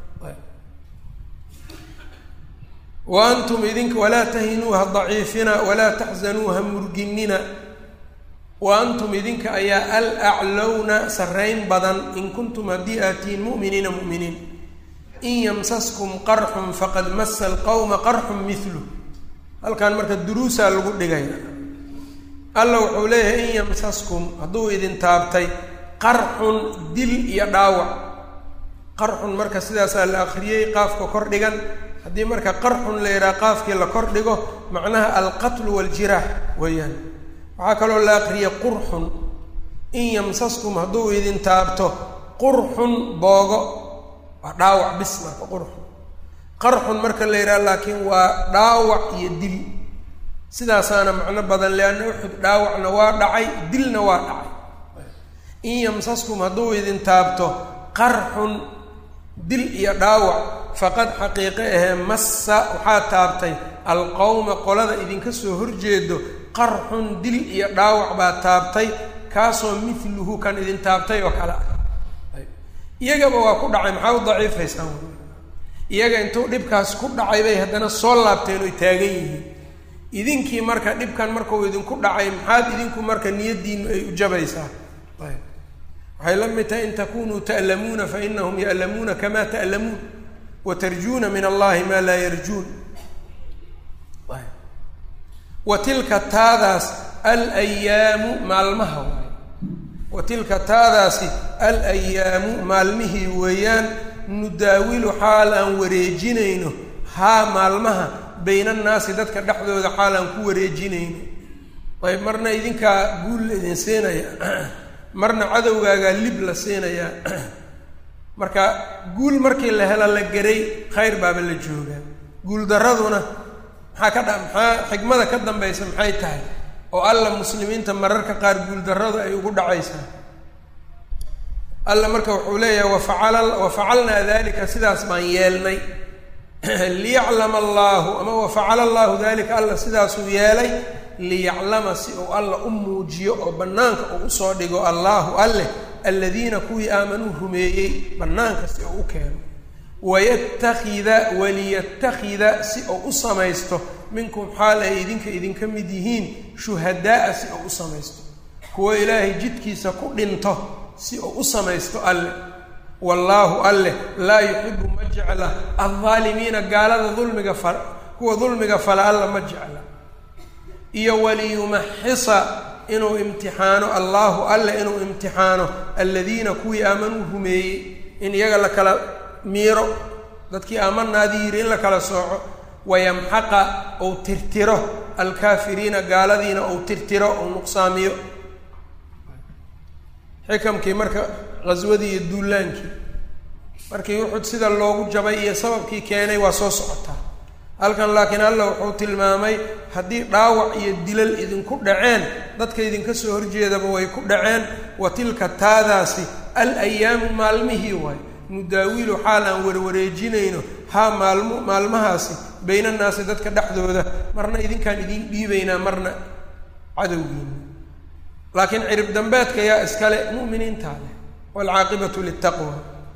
wa antum idinka walaa tahinuu ha daciifina walaa taxzanuu ha murginina wa antum idinka ayaa al aclowna sarrayn badan in kuntum haddii aad tihiin mu'miniina mu'miniin in yamsaskum qarxun faqad masa alqawma qarxun milu halkan marka duruusaa lagu dhigaya alla wuxuu leeyahay in yamsaskum hadduu idin taabtay qarxun dil iyo dhaawac qarxun marka sidaasaa la akriyey qaafka kor dhigan haddii marka qarxun la yidhaha qaafkii la kor dhigo macnaha alqatlu waaljiraax weeyaan waxaa kaloo la akriyay qurxun in yamsaskum hadduu idin taabto qurxun boogo waa dhaawac bis marka qurxun qarxun marka la yidhaha laakiin waa dhaawac iyo dil sidaasaana macno badan leanna uxud dhaawacna waa dhacay dilna waa dhacay in yamsaskum hadduu idin taabto qarxun dil iyo dhaawac faqad xaqiiqe ahee massa waxaa taabtay alqowma qolada idinka soo horjeedo qarxun dil iyo dhaawac baa taabtay kaasoo miluhu kan idin taabtay oo kale ah iyagaba waa ku dhacay maxaa u daciifaysaan iyaga intuu dhibkaas ku dhacay bay haddana soo laabteen oy taagan yihiin idinkii marka dhibkan markuu idinku dhacay maxaad idinku marka niyaddiinu ay u jabaysaa ayb waxay la mid tahay in takunuu ta'lamuuna fa inahum ya'lamuuna kama ta'lamuun wa tarjuuna min allahi maa laa yarjuun wa tilka taadaas alayaamu maalmaha waay wa tilka taadaasi alayaamu maalmihii weeyaan nudaawilu xaal aan wareejinayno haa maalmaha bayna annaasi dadka dhexdooda xaal aan ku wareejinayno ayb marna idinkaa guul la idin siinaya marna cadowgaagaa lib la siinayaa marka guul markii la hela la geray khayr baaba la joogaa guul daraduna maxaa ka dha maxaa xikmada ka dambaysa maxay tahay oo alla muslimiinta mararka qaar guuldarradu ay ugu dhacaysaa alla marka wuxuu leeyahay wafacala wafacalnaa dalika sidaas baan yeelnay liyaclama allaahu ama wafacala allahu dalika alla sidaasuu yeelay liyaclama si uu alla u muujiyo oo bannaanka uu usoo dhigo allaahu alleh aladiina kuwii aamanuu rumeeyey bannaanka si uu u keeno wayatakida waliyatakida si uu u samaysto minkum xaal ay idinka idinka mid yihiin shuhadaaa si uu u samaysto kuwo ilaahay jidkiisa ku dhinto si uu u samaysto alleh wallaahu alleh laa yuxibu ma jecla aldaalimiina gaalada dulmiga fa kuwa dulmiga fala alla ma jecla iyo waliyumaxisa inuu imtixaano allaahu alle inuu imtixaano aladiina kuwii aamanuu rumeeyey in iyaga la kala miiro dadkii aamanaadii yidhi in la kala sooco wayamxaqa ou tirtiro alkaafiriina gaaladiina ou tirtiro ou nuqsaamiyo xikamkii marka qaswadii iyo duulaankii markii uxud sida loogu jabay iyo sababkii keenay waa soo socotaa halkan laakiin alla wuxuu tilmaamay haddii dhaawac iyo dilal idinku dhaceen dadka idinka soo horjeedaba way ku dhaceen wa tilka taadaasi al ayaamu maalmihii waay nudaawilu xaal aan warwareejinayno haa maalmo maalmahaasi baynannaasi dadka dhexdooda marna idinkaan idiin dhiibaynaa marna cadowgiina laakiin cirib dambeedka yaa iskale mu'miniintaa leh waalcaaqibatu litaqwa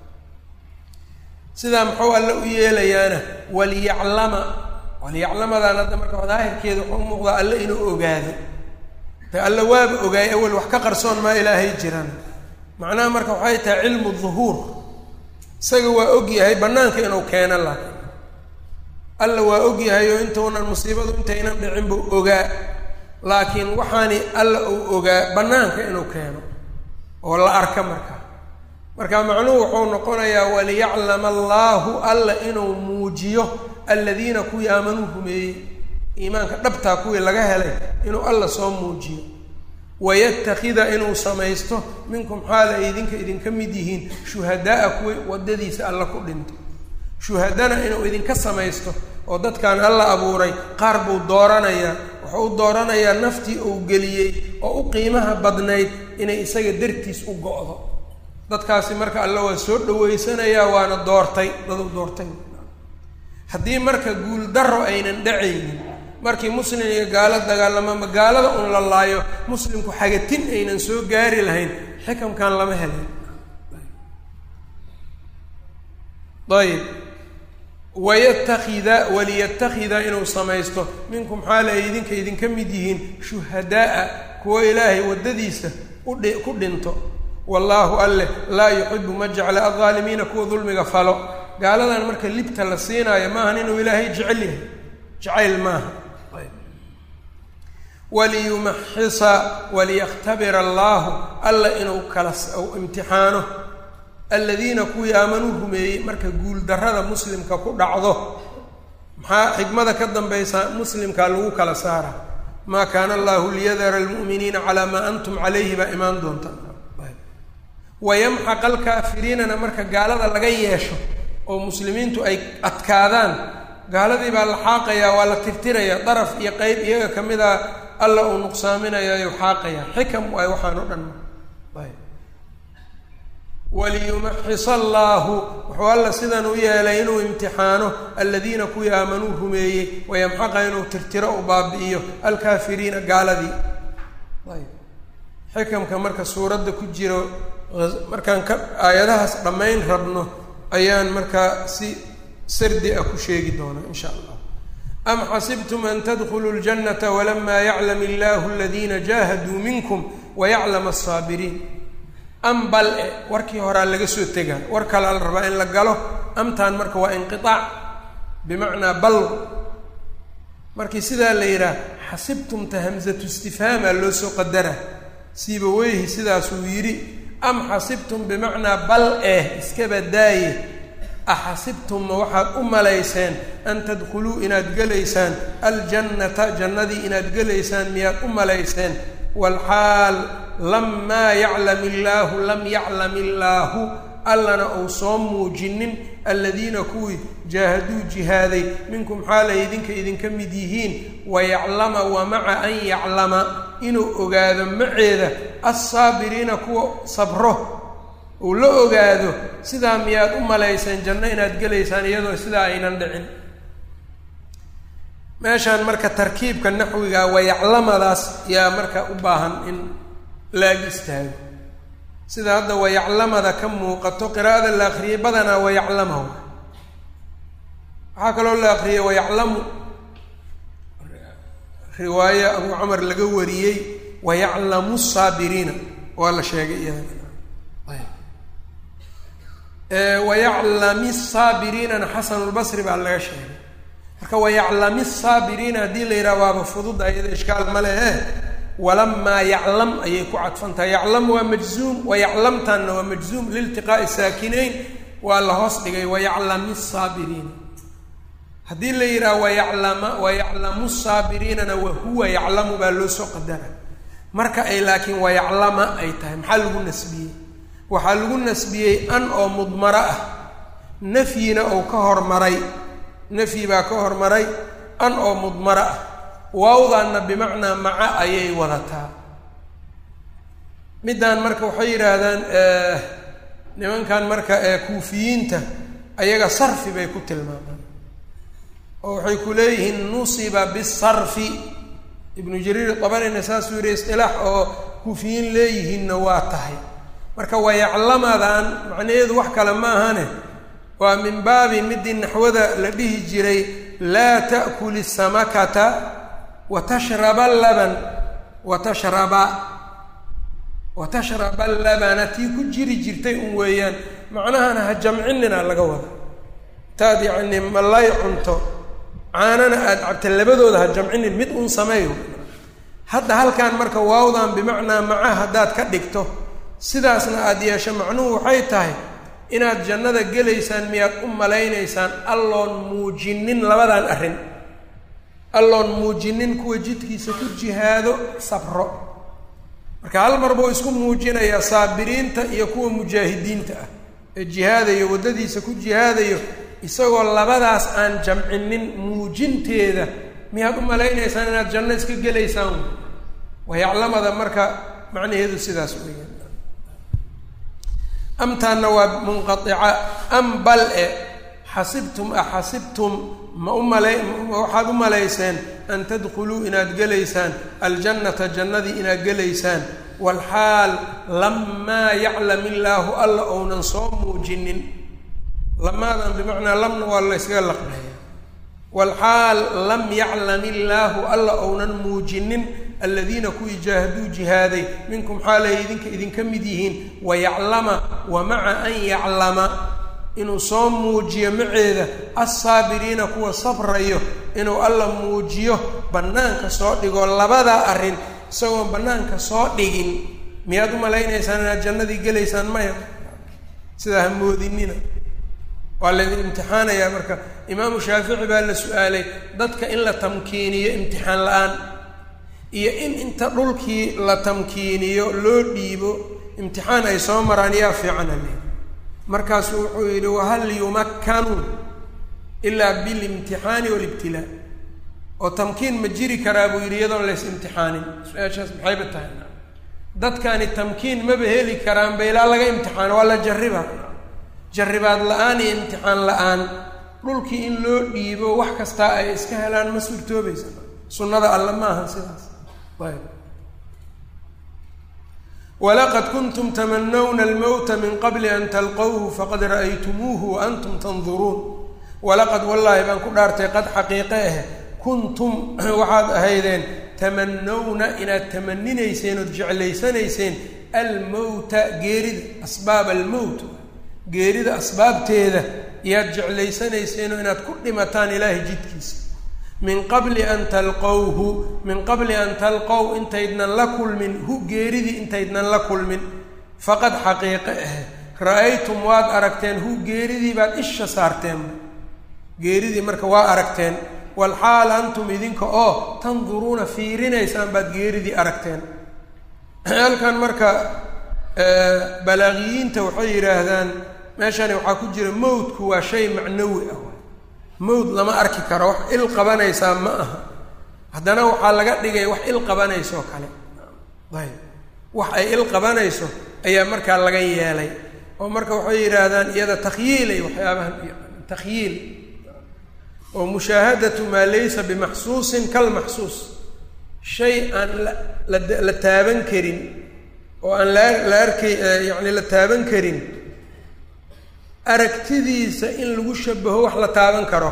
sidaa muxuu alle u yeelayaana waliyaclama waliyaclamadaan hadda marka daahirkeeda wuxuu u muuqdaa alle inuu ogaado de alle waaba ogaayay awel wax ka qarsoon maa ilaahay jiran macnaha marka waxay tahay cilmu duhuur isaga waa og yahay bannaanka inuu keeno laakiin alla waa og yahay oo intuunan musiibadu intaynan dhicin buu ogaa laakiin waxaani alla uu ogaa bannaanka inuu keeno oo la arka marka marka macnuhu wuxuu noqonayaa waliyaclama allaahu alla inuu muujiyo aladiina kuwii aamanuu rumeeyey iimaanka dhabtaa kuwii laga helay inuu alla soo muujiyo wayatakida inuu samaysto minkum xaal ay idinka idinka mid yihiin shuhadaaa kuwii waddadiisa alla ku dhinto shuhadana inuu idinka samaysto oo dadkan alla abuuray qaar buu dooranayaa wuxuu u dooranayaa naftii uu geliyey oo u qiimaha badnayd inay isaga dartiis u go-do dadkaasi marka alle waa soo dhaweysanayaa waana doortay dadu doortay haddii marka guuldarro aynan dhacaynin markii muslim iyo gaalo dagaalamo ma gaalada un la laayo muslimku xagatin aynan soo gaari lahayn xikamkan lama helayn ayib wayatakida waliyatakida inuu samaysto minkum xaal ay idinka idinka mid yihiin shuhadaaa kuwa ilaahay waddadiisa udhi ku dhinto wallaahu alleh laa yuxibu ma jecla aldaalimiina kuwa dulmiga falo gaaladan marka libta la siinaayo maahan inuu ilaahay jecel yahay jacayl maaha waliyumaxisa waliyakhtabira allaahu alla inuu kala imtixaano aladiina kuwii aamanuu rumeeyey marka guuldarrada muslimka ku dhacdo maxaa xikmada ka dambaysa muslimkaa lagu kala saara maa kaana allahu liyadara almu'miniina calaa maa antum calayhi baa imaan doonta wayamxaq alkaafiriinana marka gaalada laga yeesho oo muslimiintu ay adkaadaan gaaladii baa la xaaqayaa waa la tirtirayaa daraf iyo qeyb iyaga ka mid a alla uu nuqsaaminayaayuu xaaqayaa xikam waay waxaan o dhan waliyumaxis allaahu wuxuu alla sidan u yeelay inuu imtixaano aladiina kuwii aamanuu rumeeyey wayamxaqa inuu tirtiro u baabi'iyo alkaafiriina gaaladii xikamka marka suuradda ku jiro markaan ka aayadahaas dhammayn rabno ayaan markaa si sardi ah ku sheegi doonaa insha allah am xasibtum an tadkuluu ljannata walamaa yaclam illaahu aladiina jaahaduu minkum wayaclam asaabiriin am bal e warkii horaa laga soo tegaa war kalaa la rabaa in la galo amtaan marka waa inqiaac bimacnaa bal markii sidaa la yidhaah xasibtumta hamsatu istifhaamaa loo soo qadara siiba weyhi sidaasuu yidhi am xasibtum bimacnaa bal eh iskaba daaye axasibtum ma waxaad u malayseen an tadkhuluu inaad gelaysaan aljannata jannadii inaad gelaysaan miyaad u malayseen walxaal lamaa yaclam illaahu lam yaclam illaahu allana uu soo muujinin aladiina kuwii jaahaduu jihaaday minkum xaalay idinka idinka mid yihiin wayaclama wa maca an yaclama inuu ogaado maceeda assaabiriina kuwa sabro uu la ogaado sidaa miyaad u malayseen janno inaad gelaysaan iyadoo sidaa aynan dhicin meeshaan marka tarkiibka naxwiga wayaclamadaas yaa marka u baahan in laag istaago sida hadda wayaclamada ka muuqato qiraa'ada la akriyay badanaa wayaclama waxaa kaloo la akriyay wayaclamu riwaaye abu camar laga wariyey wayaclamu saabiriina waa la sheegay iyadana wayaclami saabiriinana xasanulbasri baa laga sheegay marka wayaclami saabiriina haddii la yidhaha waaba fududa iyada ishkaal ma lehe walamaa yaclam ayay ku cadfantahay yaclam waa majzuum wayaclamtanna waa majzuum liiltiqaa'i saakinayn waa la hoos dhigay wayaclami saabiriina haddii la yidhaha wayaclama wayaclamu saabiriinana wahuwa yaclamu baa loo soo qadara marka ay laakiin wayaclama ay tahay maxaa lagu nasbiyey waxaa lagu nasbiyey an oo mudmaro ah nafyina ou ka hormaray nafyi baa ka hormaray an oo mudmaro ah waawdaanna bimacnaa maca ayay wadataa middaan marka waxay yidhaahdaan nimankan marka ee kuufiyiinta ayaga sarfi bay ku tilmaamaan oo waxay ku leeyihiin nusiba bisarfi ibnu jariir dabarina saasuu yihi istilaax oo kuufiyiin leeyihiinna waa tahay marka wayaclamadan macnaheedu wax kale ma ahane waa min baabi midii naxwada la dhihi jiray laa ta'kuli samakata wa tashraba laban wa tashraba wa tashraba labana tii ku jiri jirtay un weeyaan macnahana ha jamcinina laga wada taad yacni malay cunto caanana aada cabta labadooda ha jamcinin mid un sameeyo hadda halkan marka waawdan bimacnaa maca haddaad ka dhigto sidaasna aada yeesho macnuhu waxay tahay inaad jannada gelaysaan miyaad u malaynaysaan alloon muujinin labadan arrin alloon muujinin kuwa jidkiisa ku jihaado sabro marka hal mar buu isku muujinayaa saabiriinta iyo kuwa mujaahidiinta ah ee jihaadayo waddadiisa ku jihaadayo isagoo labadaas aan jamcinin muujinteeda miyaad u malaynaysaan inaad janno iska gelaysaan wayaclamada marka macnaheedu sidaas weeyaan amtaanna waa munqaica am bal e xasibtum axasibtum ma u malay waxaad u malayseen an tadkhuluu inaad gelaysaan aljannata jannadii inaad gelaysaan walxaal lamaa yaclam illaahu alla ounan soo muujinin lamaadan bimacnaa lamna waa la yskaga laqbeeya walxaal lam yaclam illaahu alla ounan muujinin aladiina kuwii jaahaduu jihaaday minkum xaalay idinka idinka mid yihiin wayaclama wa maca an yaclama inuu soo muujiyo maceeda assaabiriina kuwa sabrayo inuu alla muujiyo bannaanka soo dhigo labadaa arrin isagoon bannaanka soo dhigin miyaad u malaynaysaan inaad jannadii gelaysaan maya sidaa ha moodinina waa laydin imtixaanayaa marka imaamu shaafici baa la su-aalay dadka in la tamkiiniyo imtixaan la-aan iyo in inta dhulkii la tamkiiniyo loo dhiibo imtixaan ay soo maraan yaa fiicana le markaasuu wuxuu yidhi wahal yumakkanuu ilaa bilimtixaani walibtilaa oo tamkiin ma jiri karaa buu yidhi iyadoon lays imtixaanin su-aashaas maxayba tahay dadkani tamkiin maba heli karaanba ilaa laga imtixaano waa la jarriba jarribaad la-aan iyo imtixaan la-aan dhulkii in loo dhiibo wax kastaa ay iska helaan ma suurtoobaysa sunnada alle ma ahan sidaas ayb walaqad kuntum tamanawna almowta min qabli an talqowhu faqad ra'aytumuuhu wa antum tanduruun walaqad wallaahi baan ku dhaartay qad xaqiiqe ah kuntum waxaad ahaydeen tamanawna inaad tamaninayseen ood jeclaysanayseen almowta geerida asbaab almowt geerida asbaabteeda iyaad jeclaysanayseenoo inaad ku dhimataan ilaahay jidkiisa min qabli an talqowhu min qabli an talqow intaydnan la kulmin hu geeridii intaydnan la kulmin faqad xaqiiqe ah ra-aytum waad aragteen hu geeridii baad isha saarteen geeridii marka waa aragteen walxaal antum idinka oo tanduruuna fiirinaysaan baad geeridii aragteen halkan marka balaaqiyiinta waxay yidhaahdaan meeshani waxaa ku jira mowdku waa shay macnawi ah mowd lama arki karo wax il qabanaysaa ma aha haddana waxaa laga dhigay wax il qabanaysoo kale ayb wax ay il qabanayso ayaa markaa laga yeelay oo marka waxay yidhaahdaan iyada takhyiilay waxyaabahan takhyiil oo mushaahadatu maa laysa bimaxsuusin kalmaxsuus shay aan la la taaban karin oo aan la la arkay yacni la taaban karin aragtidiisa in lagu shabaho wax la taaban karo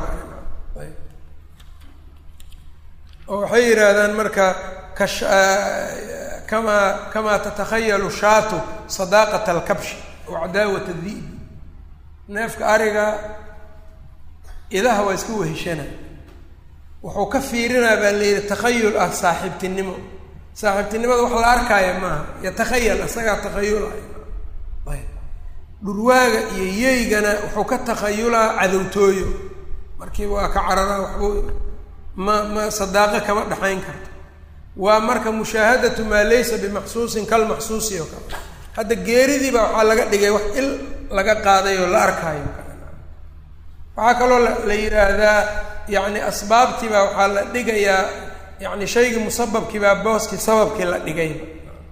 oo waxay yidhaahdaan marka kash kamaa kamaa tatakhayalu shaatu sadaaqata alkabshi oo cadaawat adi'bi neefka ariga idaha waa iska weheshana wuxuu ka fiirinaa baa la yidhi takhayul ah saaxiibtinimo saaxiibtinimada wax la arkaaya maaha yatakhayal isagaa takhayulaya ayb dhurwaaga iyo yeygana wuxuu ka takhayulaa cadowtooyo markiiba waa ka cararaa waxbuu ma ma sadaaqo kama dhexayn karto waa marka mushaahadatu maa laysa bimaxsuusin kalmaxsuusi oo kale hadda geeridiiba waxaa laga dhigay wax il laga qaaday oo la arkaayo waxaa kaloo la yidhaahdaa yacni asbaabtiibaa waxaa la dhigayaa yacni shaygii musababkiibaa booskii sababkii la dhigayba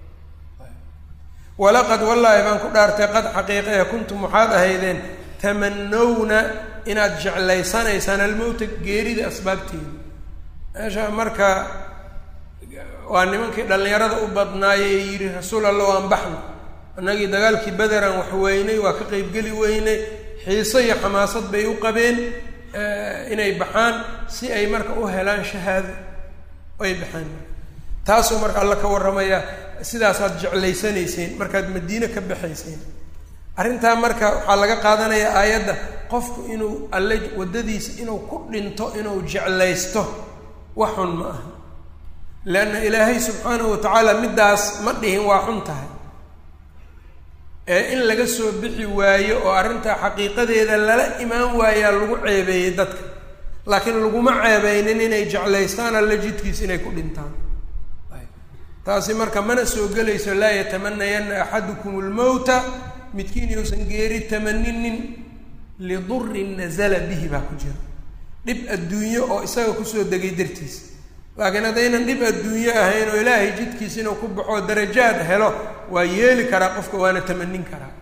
walaqad wallaahi baan ku dhaartay qad xaqiiqaya kuntum waxaad ahaydeen tamanowna inaad jeclaysanaysaan almowta geerida asbaabteeda meesha marka waa nimankii dhallinyarada u badnaayey ee yidhi rasuul alla waan baxno annagii dagaalkii bederan wax weynay waa ka qeybgeli weynay xiiso iyo xamaasad bay u qabeen inay baxaan si ay marka u helaan shahaado ay baxeen taasuu marka alla ka warramaya sidaasaad jeclaysanayseen markaad madiine ka baxayseen arrintaa marka waxaa laga qaadanayaa aayadda qofku inuu alle waddadiisa inuu ku dhinto inuu jeclaysto wax xun ma aha leanna ilaahay subxaanahu watacaala middaas ma dhihin waa xun tahay ee in laga soo bixi waayo oo arrintaa xaqiiqadeeda lala imaan waayaa lagu ceebeeyey dadka laakiin laguma ceebeynin inay jeclaystaan alla jidkiisa inay ku dhintaan taasi marka mana soo gelayso laa yatamanayanna axadukum lmowta midkiin yuusan geeri tamaninin lidurin nazala bihi baa ku jira dhib adduunyo oo isaga kusoo degay dartiis laakiin haddaynan dhib adduunyo ahayn oo ilaahay jidkiisa inuu ku baxo darajaad helo waa yeeli karaa qofka waana tamanin karaa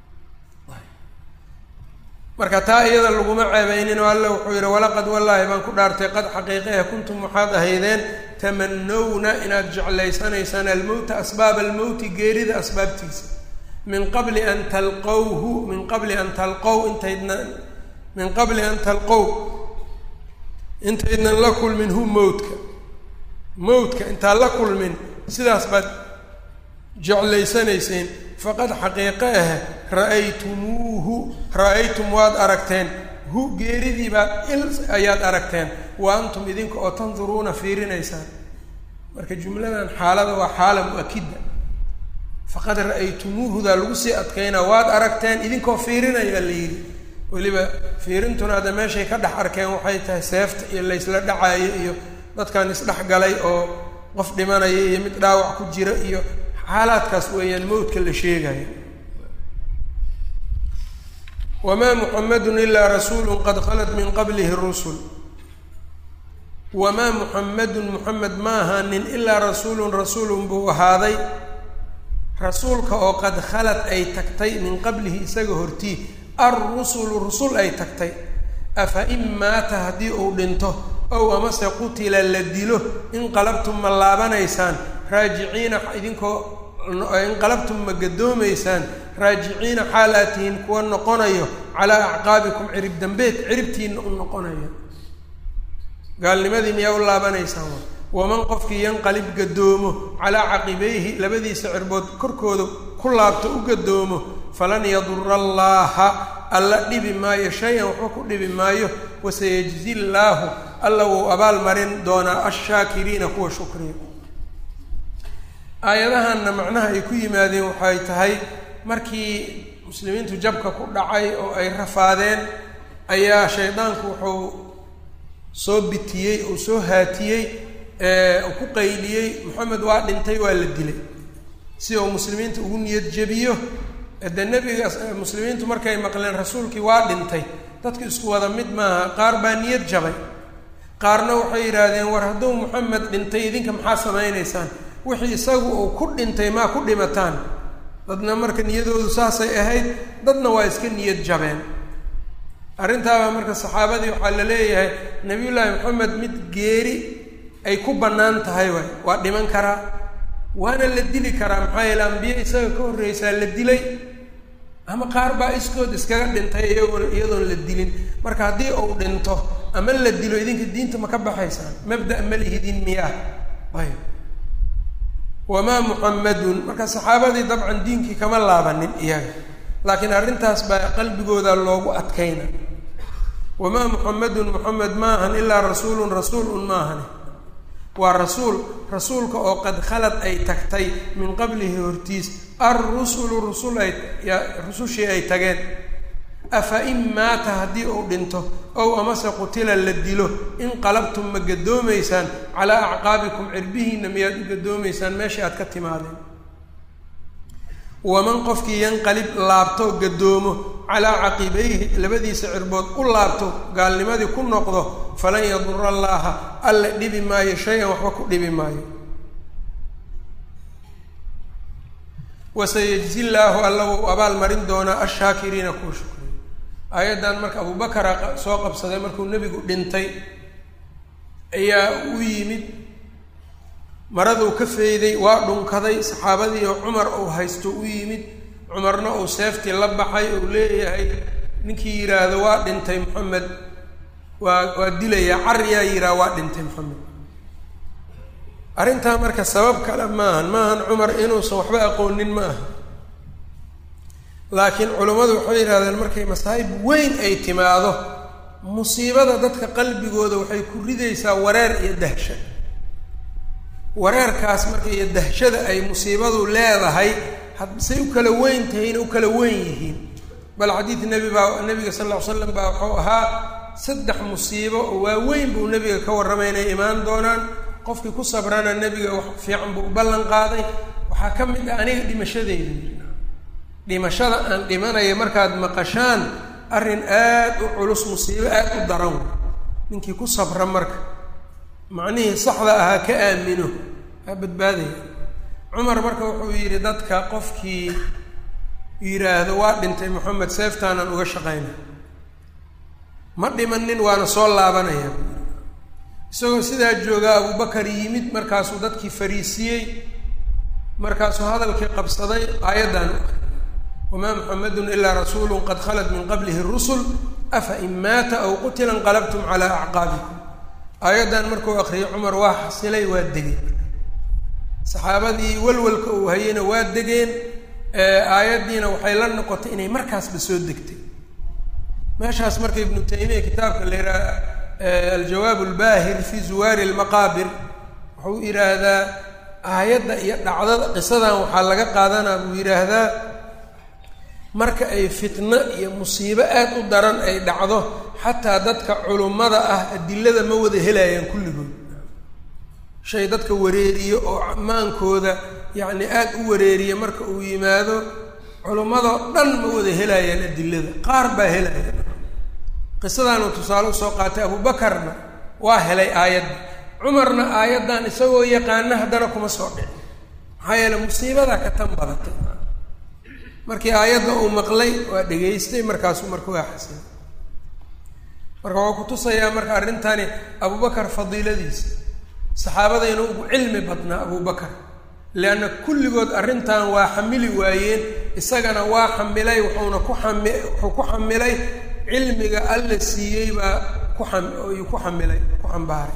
marka taa iyada laguma ceebeynin oo alla wuxuu yidhi walaqad wallaahi baan ku dhaartay qad xaqiiqeha kuntum waxaad ahaydeen tamanowna inaad jeclaysanaysaan almowta asbaaba almowti geerida asbaabtiisa min qabli an talqowhu min qabli an talqow intaydna min qabli an talqow intaydnan la kulmin hu mowtka mowtka intaan la kulmin sidaas baad jeclaysanayseen faqad xaqiiqe ah ra-aytumuuhu ra-aytum waad aragteen hu geeridii baad il ayaad aragteen wa antum idinka oo tanduruuna fiirinaysaan marka jumladan xaalada waa xaala mu-akida faqad ra-aytumuuhudaa lagu sii adkaynaa waad aragteen idinkoo fiirinaya la yidhi weliba fiirintuna hadda meeshay ka dhex arkeen waxay tahay seefta iyo laysla dhacaayo iyo dadkan isdhex galay oo qof dhimanaya iyo mid dhaawac ku jira iyo xaalaadkaas weeyaan mowdka la sheegayo wamaa muxamedun ilaa rasuulu qad khalat min qablihi rusul wamaa muxamedun muxamed ma ahaanin ilaa rasuulun rasuulun buu ahaaday rasuulka oo qad khalad ay tagtay min qablihi isaga hortii alrusulu rusul ay tagtay afa in maata haddii uu dhinto ow amase qutila la dilo inqalabtum ma laabanaysaan raajiciina idinkoo inqalabtum ma gadoomaysaan raajiciina xaal aad tihiin kuwa noqonayo calaa acqaabikum cirib dambeed ciribtiina u noqonayo gaalnimadii miyaa u laabanaysaan waman qofkii yanqalib gadoomo calaa caqibayhi labadiisa cirbood korkooda ku laabto u gadoomo falan yadura allaaha alla dhibi maayo shay-an waxba ku dhibi maayo wasayajzi llaahu alla wuu abaal marin doonaa ashaakiriina kuwa shukriya aayadahanna macnaha ay ku yimaadeen waxay tahay markii muslimiintu jabka ku dhacay oo ay rafaadeen ayaa shaydaanku wuxuu soo bitiyey uu soo haatiyey uu ku qayliyey moxamed waa dhintay waa la dilay si uu muslimiinta ugu niyad jebiyo de nebiga muslimiintu markay maqleen rasuulkii waa dhintay dadku isku wada mid maaha qaar baa niyad jabay qaarna waxay yidhaahdeen war hadduu moxamed dhintay idinka maxaa samaynaysaan wixii isagu uu ku dhintay maa ku dhimataan dadna marka niyadoodu saasay ahayd dadna waa iska niyad jabeen arrintaabaa marka saxaabadii waxaa la leeyahay nabiyullaahi moxamed mid geeri ay ku bannaan tahay waay waa dhiman karaa waana la dili karaa maxaa yeele ambiye isaga ka horreysaa la dilay ama qaar baa iskood iskaga dhintay iyagoon iyadoon la dilin marka haddii uu dhinto ama la dilo idinka diinta ma ka baxaysaan mabda ma lihidin miyaa ayb wamaa muxamadun marka saxaabadii dabcan diinkii kama laabanin iyaga laakiin arrintaas baa qalbigooda loogu adkayna wamaa muxamadun muxamed ma ahan ilaa rasuulun rasuul un ma ahani waa rasuul rasuulka oo qad khalad ay tagtay min qablihi hortiis alrusulu rusul ay rusushii ay tageen afa in maata haddii uu dhinto ow amase qutila la dilo inqalabtum ma gadoomaysaan calaa acqaabikum cirbihiinna miyaad u gadoomaysaan meeshai aad ka timaadeen waman qofkii yanqalib laabto gadoomo calaa caqibayhi labadiisa cirbood u laabto gaalnimadii ku noqdo falan yadura allaaha alla dhibi maayo shay-an waxba ku dhibi maayo wasayajzi llaahu alla wuu abaal marin doonaa ashaakiriina kuwa shukriya aayaddan marka abubakara soo qabsaday markuu nebigu dhintay ayaa u yimid maraduu ka feyday waa dhunkaday saxaabadii oo cumar uu haysto u yimid cumarna uu seeftii la baxay uu leeyahay ninkii yidhaahdo waa dhintay moxamed waa waa dilayaa cariyaa yidhaha waa dhintay moxamed arrintaa marka sabab kale maahan maahan cumar inuusan waxba aqoonin ma aha laakiin culummadu waxay yidhahdeen markay masaa'ib weyn ay timaado musiibada dadka qalbigooda waxay ku ridaysaa wareer iyo dahsha wareerkaas marka iyo dahshada ay musiibadu leedahay hadsay u kala weyn tahayna u kala weyn yihiin bal xadiid nebi baa nebiga sal lla ly slam baa wuxuu ahaa saddex musiibo oo waaweyn buu nebiga ka warramay inay imaan doonaan qofkii ku sabrana nebiga wax fiican buu u ballan qaaday waxaa ka mid ah aniga dhimashadeyda dhimashada aan dhimanaya markaad maqashaan arrin aad u culus musiibo aad u daran ninkii ku sabra marka macnihii saxda ahaa ka aamino aa badbaadaya cumar marka wuxuu yidhi dadka qofkii yidhaahdo waa dhintay moxamed seeftaanaan uga shaqayna ma dhimanin waana soo laabanaya isagoo sidaa joogaa abubakar yimid markaasuu dadkii fariisiyey markaasuu hadalkii qabsaday aayaddan u akriyay wamaa muxamedun ilaa rasuulu qad khalat min qablihi rusul afa in maata aw qutila inqalabtum calaa acqaabikum aayaddan markuu akriyay cumar waa xasilay waa degeen saxaabadii walwalka uu hayeyna waa degeen aayaddiina waxay la noqotay inay markaasba soo degtay meeshaas marka ibnu taymiya kitaabka la yidhaha aljawaab albaahir fi zuwaari almaqaabir wuxuu yidhaahdaa aayadda iyo dhacdada qisadan waxaa laga qaadanaa buu yidhaahdaa marka ay fitno iyo musiibo aad u daran ay dhacdo xataa dadka culummada ah adilada ma wada helayaan kulligood shay dadka wareeriyo oo amaankooda yacni aad u wareeriya marka uu yimaado culummadoo dhan ma wada helayaan adilada qaar baa helaya qisadaanuu tusaale usoo qaatay abubakarna waa helay aayadda cumarna aayaddan isagoo yaqaana haddana kuma soo dhicin maxaa yeele musiibadaa ka tan badatay markii aayadda uu maqlay waa dhegaystay markaasuu marka waa xasilay marka waxuu kutusayaa marka arrintani abubakar fadiiladiisa saxaabadayna ugu cilmi badnaa abubakar leanna kulligood arrintan waa xamili waayeen isagana waa xamilay wuxuuna ku xami wuxuu ku xamilay cilmiga alla siiyey baa ku xam yuu ku xamilay ku xambaaray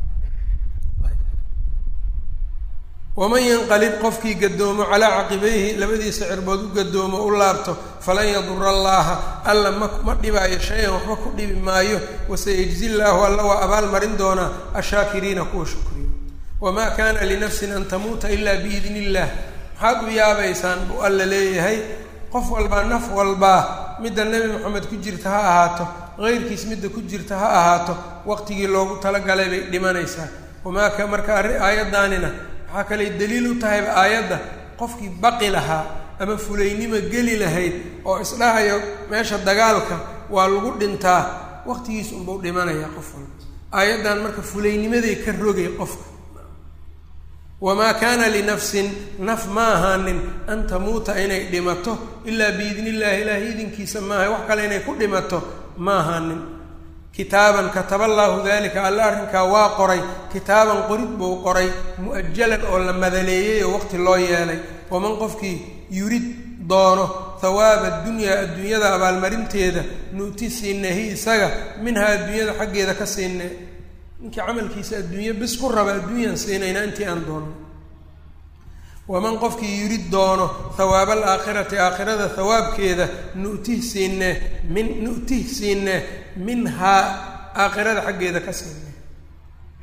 waman yanqalib qofkii gadoomo calaa caqibayhi labadiisa cirbood u gadoomo u laabto falan yadura allaaha alla ma ma dhibaayo shay-an waxba ku dhibi maayo wasayajzi llaahu alla waa abaal marin doonaa ashaakiriina kuwa shukriyo wamaa kaana linafsin an tamuuta ilaa biidni illaah maxaad u yaabaysaan buu alla leeyahay qof walbaa naf walbaa midda nebi moxamed ku jirta ha ahaato heyrkiis midda ku jirta ha ahaato waqtigii loogu talagalay bay dhimanaysaa wamaa ka marka arri aayaddaanina waxaa kaley daliil u tahayba aayadda qofkii baqi lahaa ama fulaynimo geli lahayd oo isdhahayo meesha dagaalka waa lagu dhintaa waqtigiis unbau dhimanayaa qof walba aayaddan marka fulaynimaday ka rogay qofka wamaa kaana linafsin naf ma ahaanin an tamuuta inay dhimato ilaa biidni illaahi ilaahi idinkiisa maaha wax kale inay ku dhimato ma ahaanin kitaaban kataba allaahu dalika alla arrinkaa waa qoray kitaaban qorid buu qoray mu'ajalan oo la madaleeyey oo waqti loo yeelay waman qofkii yurid doono hawaaba adunyaa adduunyada abaalmarinteeda nu'ti siinehi isaga minhaa adduunyada xaggeeda ka siinne ninkii camalkiisa adduunye bis ku raba adduunyaan siinayna intii aan doono waman qofkii yurid doono hawaaba alaakhirati aakhirada hawaabkeeda nu'tih siinne min nu'tih siinne minhaa aakhirada xaggeeda ka siinne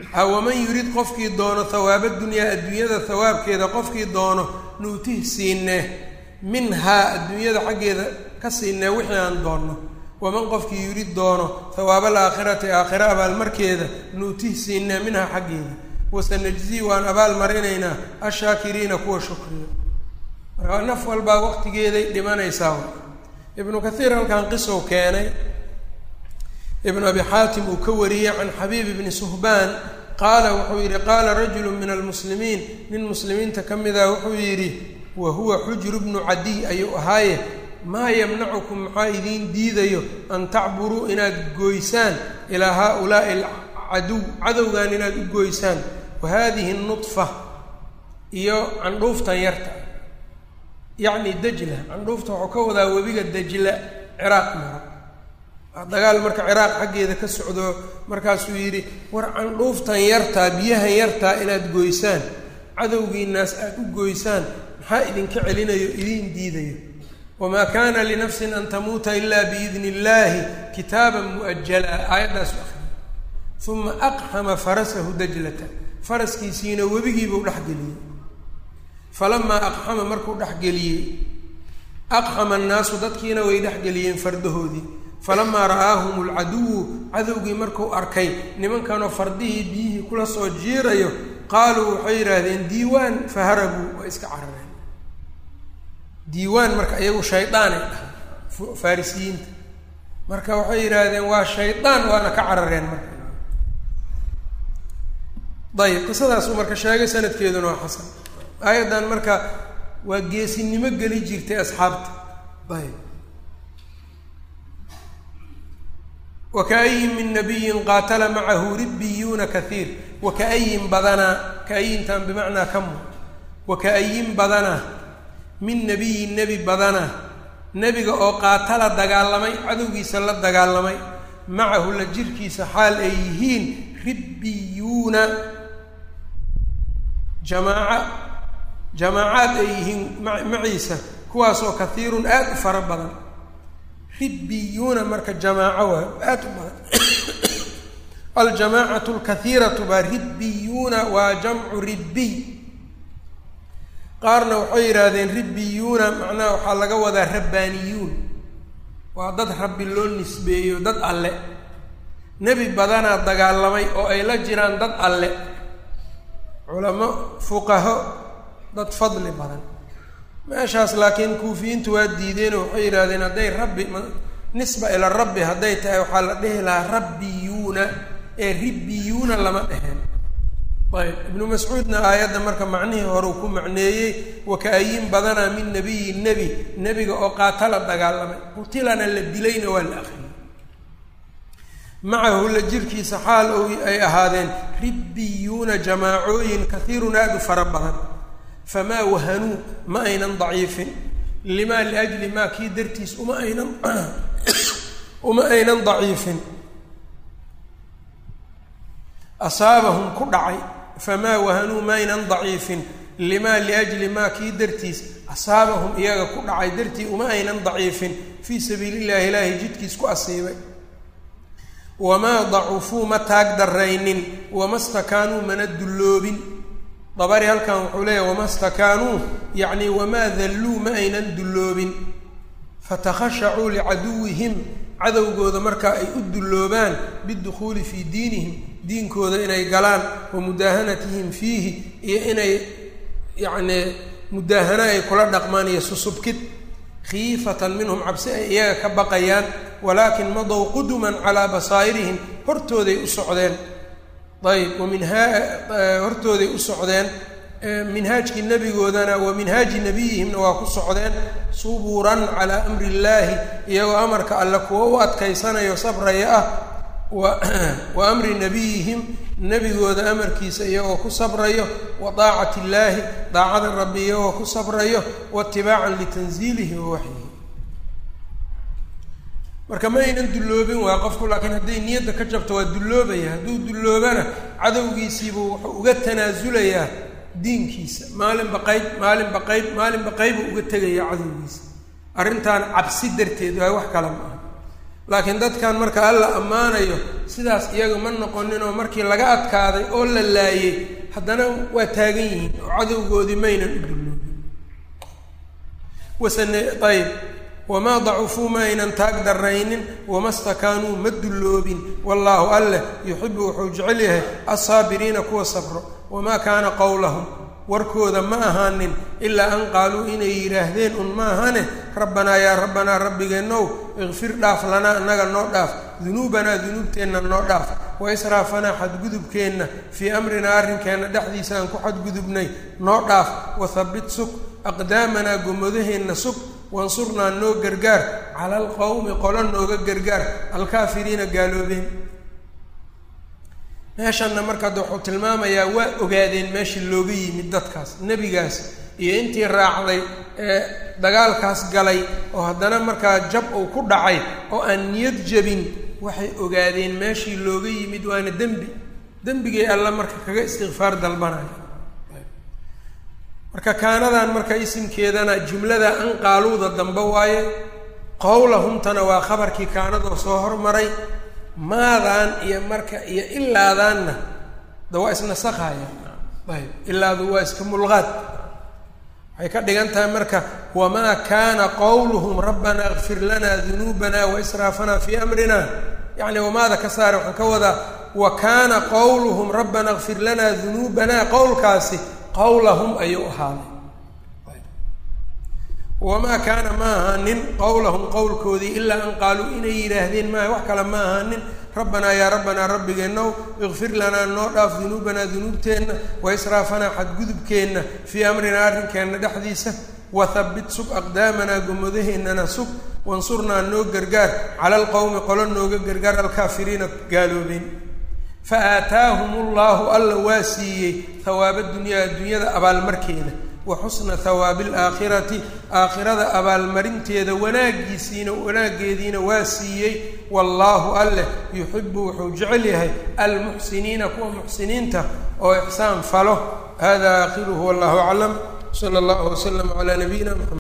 waman yurid qofkii doono hawaaba dunyaa adduunyada hawaabkeeda qofkii doono nuutih siinee minhaa adduunyada xaggeeda ka siinee wixii aan doonno waman qofkii yurid doono hawaaba alaakhirati aakhira abaalmarkeeda nuutih siinee minhaa xaggeeda wasanajzii waan abaal marinaynaa ashaakiriina kuwa shukriya markaa naf walbaa waqtigeeday dhimanaysaa ibnu kathiir halkan qisow keenay ibnu abi xaatim uu ka wariyey can xabiib ibni suhbaan qaala wuxuu yidhi qaala rajulu min almuslimiin nin muslimiinta ka mida wuxuu yidhi wa huwa xujru bnu cadiy ayuu ahaaye maa yamnacukum maxaa idiin diidayo an tacburuu inaad goysaan ilaa haaulaai alcaduw cadowgan inaad u goysaan wa haadihi nudfa iyo candhuuftan yarta yacni dajla candhuufta waxuu ka wadaa webiga dajla ciraaq mara dagaal marka ciraaq xaggeeda ka socdo markaasuu yidhi war candhuuftan yartaa biyahan yartaa inaad goysaan cadowgiinaas aada u goysaan maxaa idinka celinayo idiin diidayo wamaa kaana linafsin an tamuuta ilaa biidni illaahi kitaaban mu'ajala aayaddaas u akriya uma aqxama farasahu dajlata faraskiisiina webigiibuu dhexgeliyey falamaa aqxama markuu dhexgeliyey aqxama annaasu dadkiina way dhexgeliyeen fardahoodii falamaa ra'aahum alcaduwu cadowgii markuu arkay nimankanoo fardihii biyihii kula soo jiirayo qaaluu waxay yidhaahdeen diiwaan faharabuu waa iska carareen diiwaan marka iyagu shaydaanay dhahay farisiyiinta marka waxay yidhaahdeen waa shaydaan waana ka carareen marka ayib qisadaasu marka sheegay sanadkeeduna waa xasan aayaddan marka waa geesinimo geli jirtay asxaabta ayb wakaayin min nabiyin qaatala macahu ribbiyuuna kaiir wakaayin badanaa kaayintan bimacnaa kamu wakaayin badanaa min nabiyin nebi badanaa nebiga oo qaatala dagaalamay cadowgiisa la dagaalamay macahu la jirkiisa xaal ay yihiin ribbiyuuna jamaaca jamaacaad ay yihiin maciisa kuwaasoo kaiirun aada u fara badan ribbiyuuna marka jamaaco waa aada u badan aljamaacatu lkaiiratu baa ribbiyuuna waa jamcu ribbiy qaarna waxay yidhaahdeen ribbiyuuna macnaha waxaa laga wadaa rabbaaniyuun waa dad rabbi loo nisbeeyo dad alle nebi badanaa dagaalamay oo ay la jiraan dad alle culamo fuqaho dad fadli badan meeshaas laakiin kuufiyiintu waa diideenoo waxay yidhahdeen hadday rabbi nisba ila rabbi hadday tahay waxaa la dhihi lahaa rabbiyuuna ee ribbiyuuna lama dheheen ayb ibnu mascuudna aayadda marka macnihii horeu ku macneeyey wakaayin badanaa min nabiyin nebi nebiga oo qaatala dagaalamay qutilana la dilayna waa la akriyay macahu la jirkiisa xaal o ay ahaadeen ribbiyuuna jamaacooyin kaiirun aada u fara badan famaa wahanuu ma aynan daciifin limaa liajli maa kii dartiis uma aynan uma aynan daciifin asaabahum ku dhacay famaa wahanuu ma aynan daciifin limaa liajli maa kii dartiis asaabahum iyaga ku dhacay dartii uma aynan daciifin fii sabiili illahi ilaahay jidkiis ku asiibay wamaa dacufuu ma taag daraynin wama stakaanuu mana dulloobin dabari halkan wuxuu leeyahy wama stakaanuu yacni wamaa dalluu ma aynan dulloobin fatakhashacuu licaduwihim cadowgooda marka ay u dulloobaan bidukhuuli fii diinihim diinkooda inay galaan wa mudaahanatihim fiihi iyo inay yacnii mudaahano ay kula dhaqmaan iyo susubkid khiifatan minhum cabsi ay iyaga ka baqayaan walaakin madow quduman calaa basaa'irihim hortooday u socdeen ayb waminha hortooday u socdeen minhaajkii nebigoodana wa minhaaji nabiyihimna waa ku socdeen suburan calaa amri illaahi iyagoo amarka alle kuwa u adkaysanayo sabraya ah wa amri nabiyihim nebigooda amarkiisa iyagoo ku sabrayo wa daacati illaahi daacada rabbi iyagoo ku sabrayo waitibaacan litanziilihi wa waxyihi marka ma aynan dulloobin waa qofku laakiin hadday niyadda ka jabto waa dulloobaya hadduu dulloobana cadowgiisiibuu wuxuu uga tanaasulayaa diinkiisa maalinba qayb maalinba qayb maalinba qaybu uga tegaya cadowgiisa arrintan cabsi darteed waa wax kale ma aha laakiin dadkan marka alla ammaanayo sidaas iyaga ma noqonin oo markii laga adkaaday oo la laayay haddana waa taagan yihiin oo cadowgoodii maynan u dulloobin wasane ayb wamaa dacufuu ma aynan taag darraynin wama stakaanuu ma dulloobin wallaahu alleh yuxibu wuxuu jecel yahay alsaabiriina kuwa sabro wamaa kaana qowlahum warkooda ma ahaanin ilaa an qaaluu inay yidhaahdeen un ma ahane rabbanaa yaa rabbanaa rabbigeenow ikfir dhaaf lanaa annaga noo dhaaf dunuubanaa dunuubteenna noo dhaaf wa israafanaa xadgudubkeenna fii amrinaa arrinkeenna dhexdiisa aan ku xadgudubnay noo dhaaf wahabbit sug aqdaamanaa gomadaheenna sug wansurnaa noo gargaar cala alqowmi qolo nooga gargaar alkaafiriina gaaloobeen meeshanna marka hadda wuxuu tilmaamayaa waa ogaadeen meeshii looga yimid dadkaas nebigaas iyo intii raacday ee dagaalkaas galay oo haddana markaa jab uu ku dhacay oo aan niyad jabin waxay ogaadeen meeshii looga yimid waana dembi dembigay alla marka kaga istikfaar dalbanaya marka kaanadan marka isimkeedana jumlada an qaaluuda dambe waaye qowlahumtana waa khabarkii kaanadoo soo hormaray maadaan iyo marka iyo ilaadaanna da waa isnasakaya ayb ilaadu waa iska mulqaad waxay ka dhigan tahay marka wamaa kaana qowluhum rabbanaa ikfir lanaa dunuubana wa israafanaa fii amrina yacni wamaada ka saare waxaan ka wadaa wa kaana qowluhum rabbanaa ikfir lanaa dunuubana qowlkaasi qowlahum ayuu ahaaday wamaa kaana ma ahaanin qowlahum qowlkoodii ilaa an qaaluu inay yidhaahdeen maaha wax kale ma ahaanin rabbanaa yaa rabbanaa rabbigeenow ikfir lanaa noo dhaaf dunuubanaa dunuubteenna wa israafanaa xadgudubkeenna fii amrinaa arrinkeenna dhexdiisa wahabbit sug aqdaamanaa gomadaheennana sug wansurnaa noo gargaar cala alqowmi qolo nooga gargaar alkaafiriina gaaloobeen fa aataahum ullahu alla waa siiyey hawaaba dunyaa adduunyada abaalmarkeeda wa xusna hawaabi alaakhirati aakhirada abaalmarinteeda wanaaggiisiina wanaaggeediina waa siiyey wallaahu alleh yuxibu wuxuu jecel yahay almuxsiniina kuwa muxsiniinta oo ixsaan falo hada aakhiruhu wallahu aclam sala allahu waslama calaa nabiyina mxamed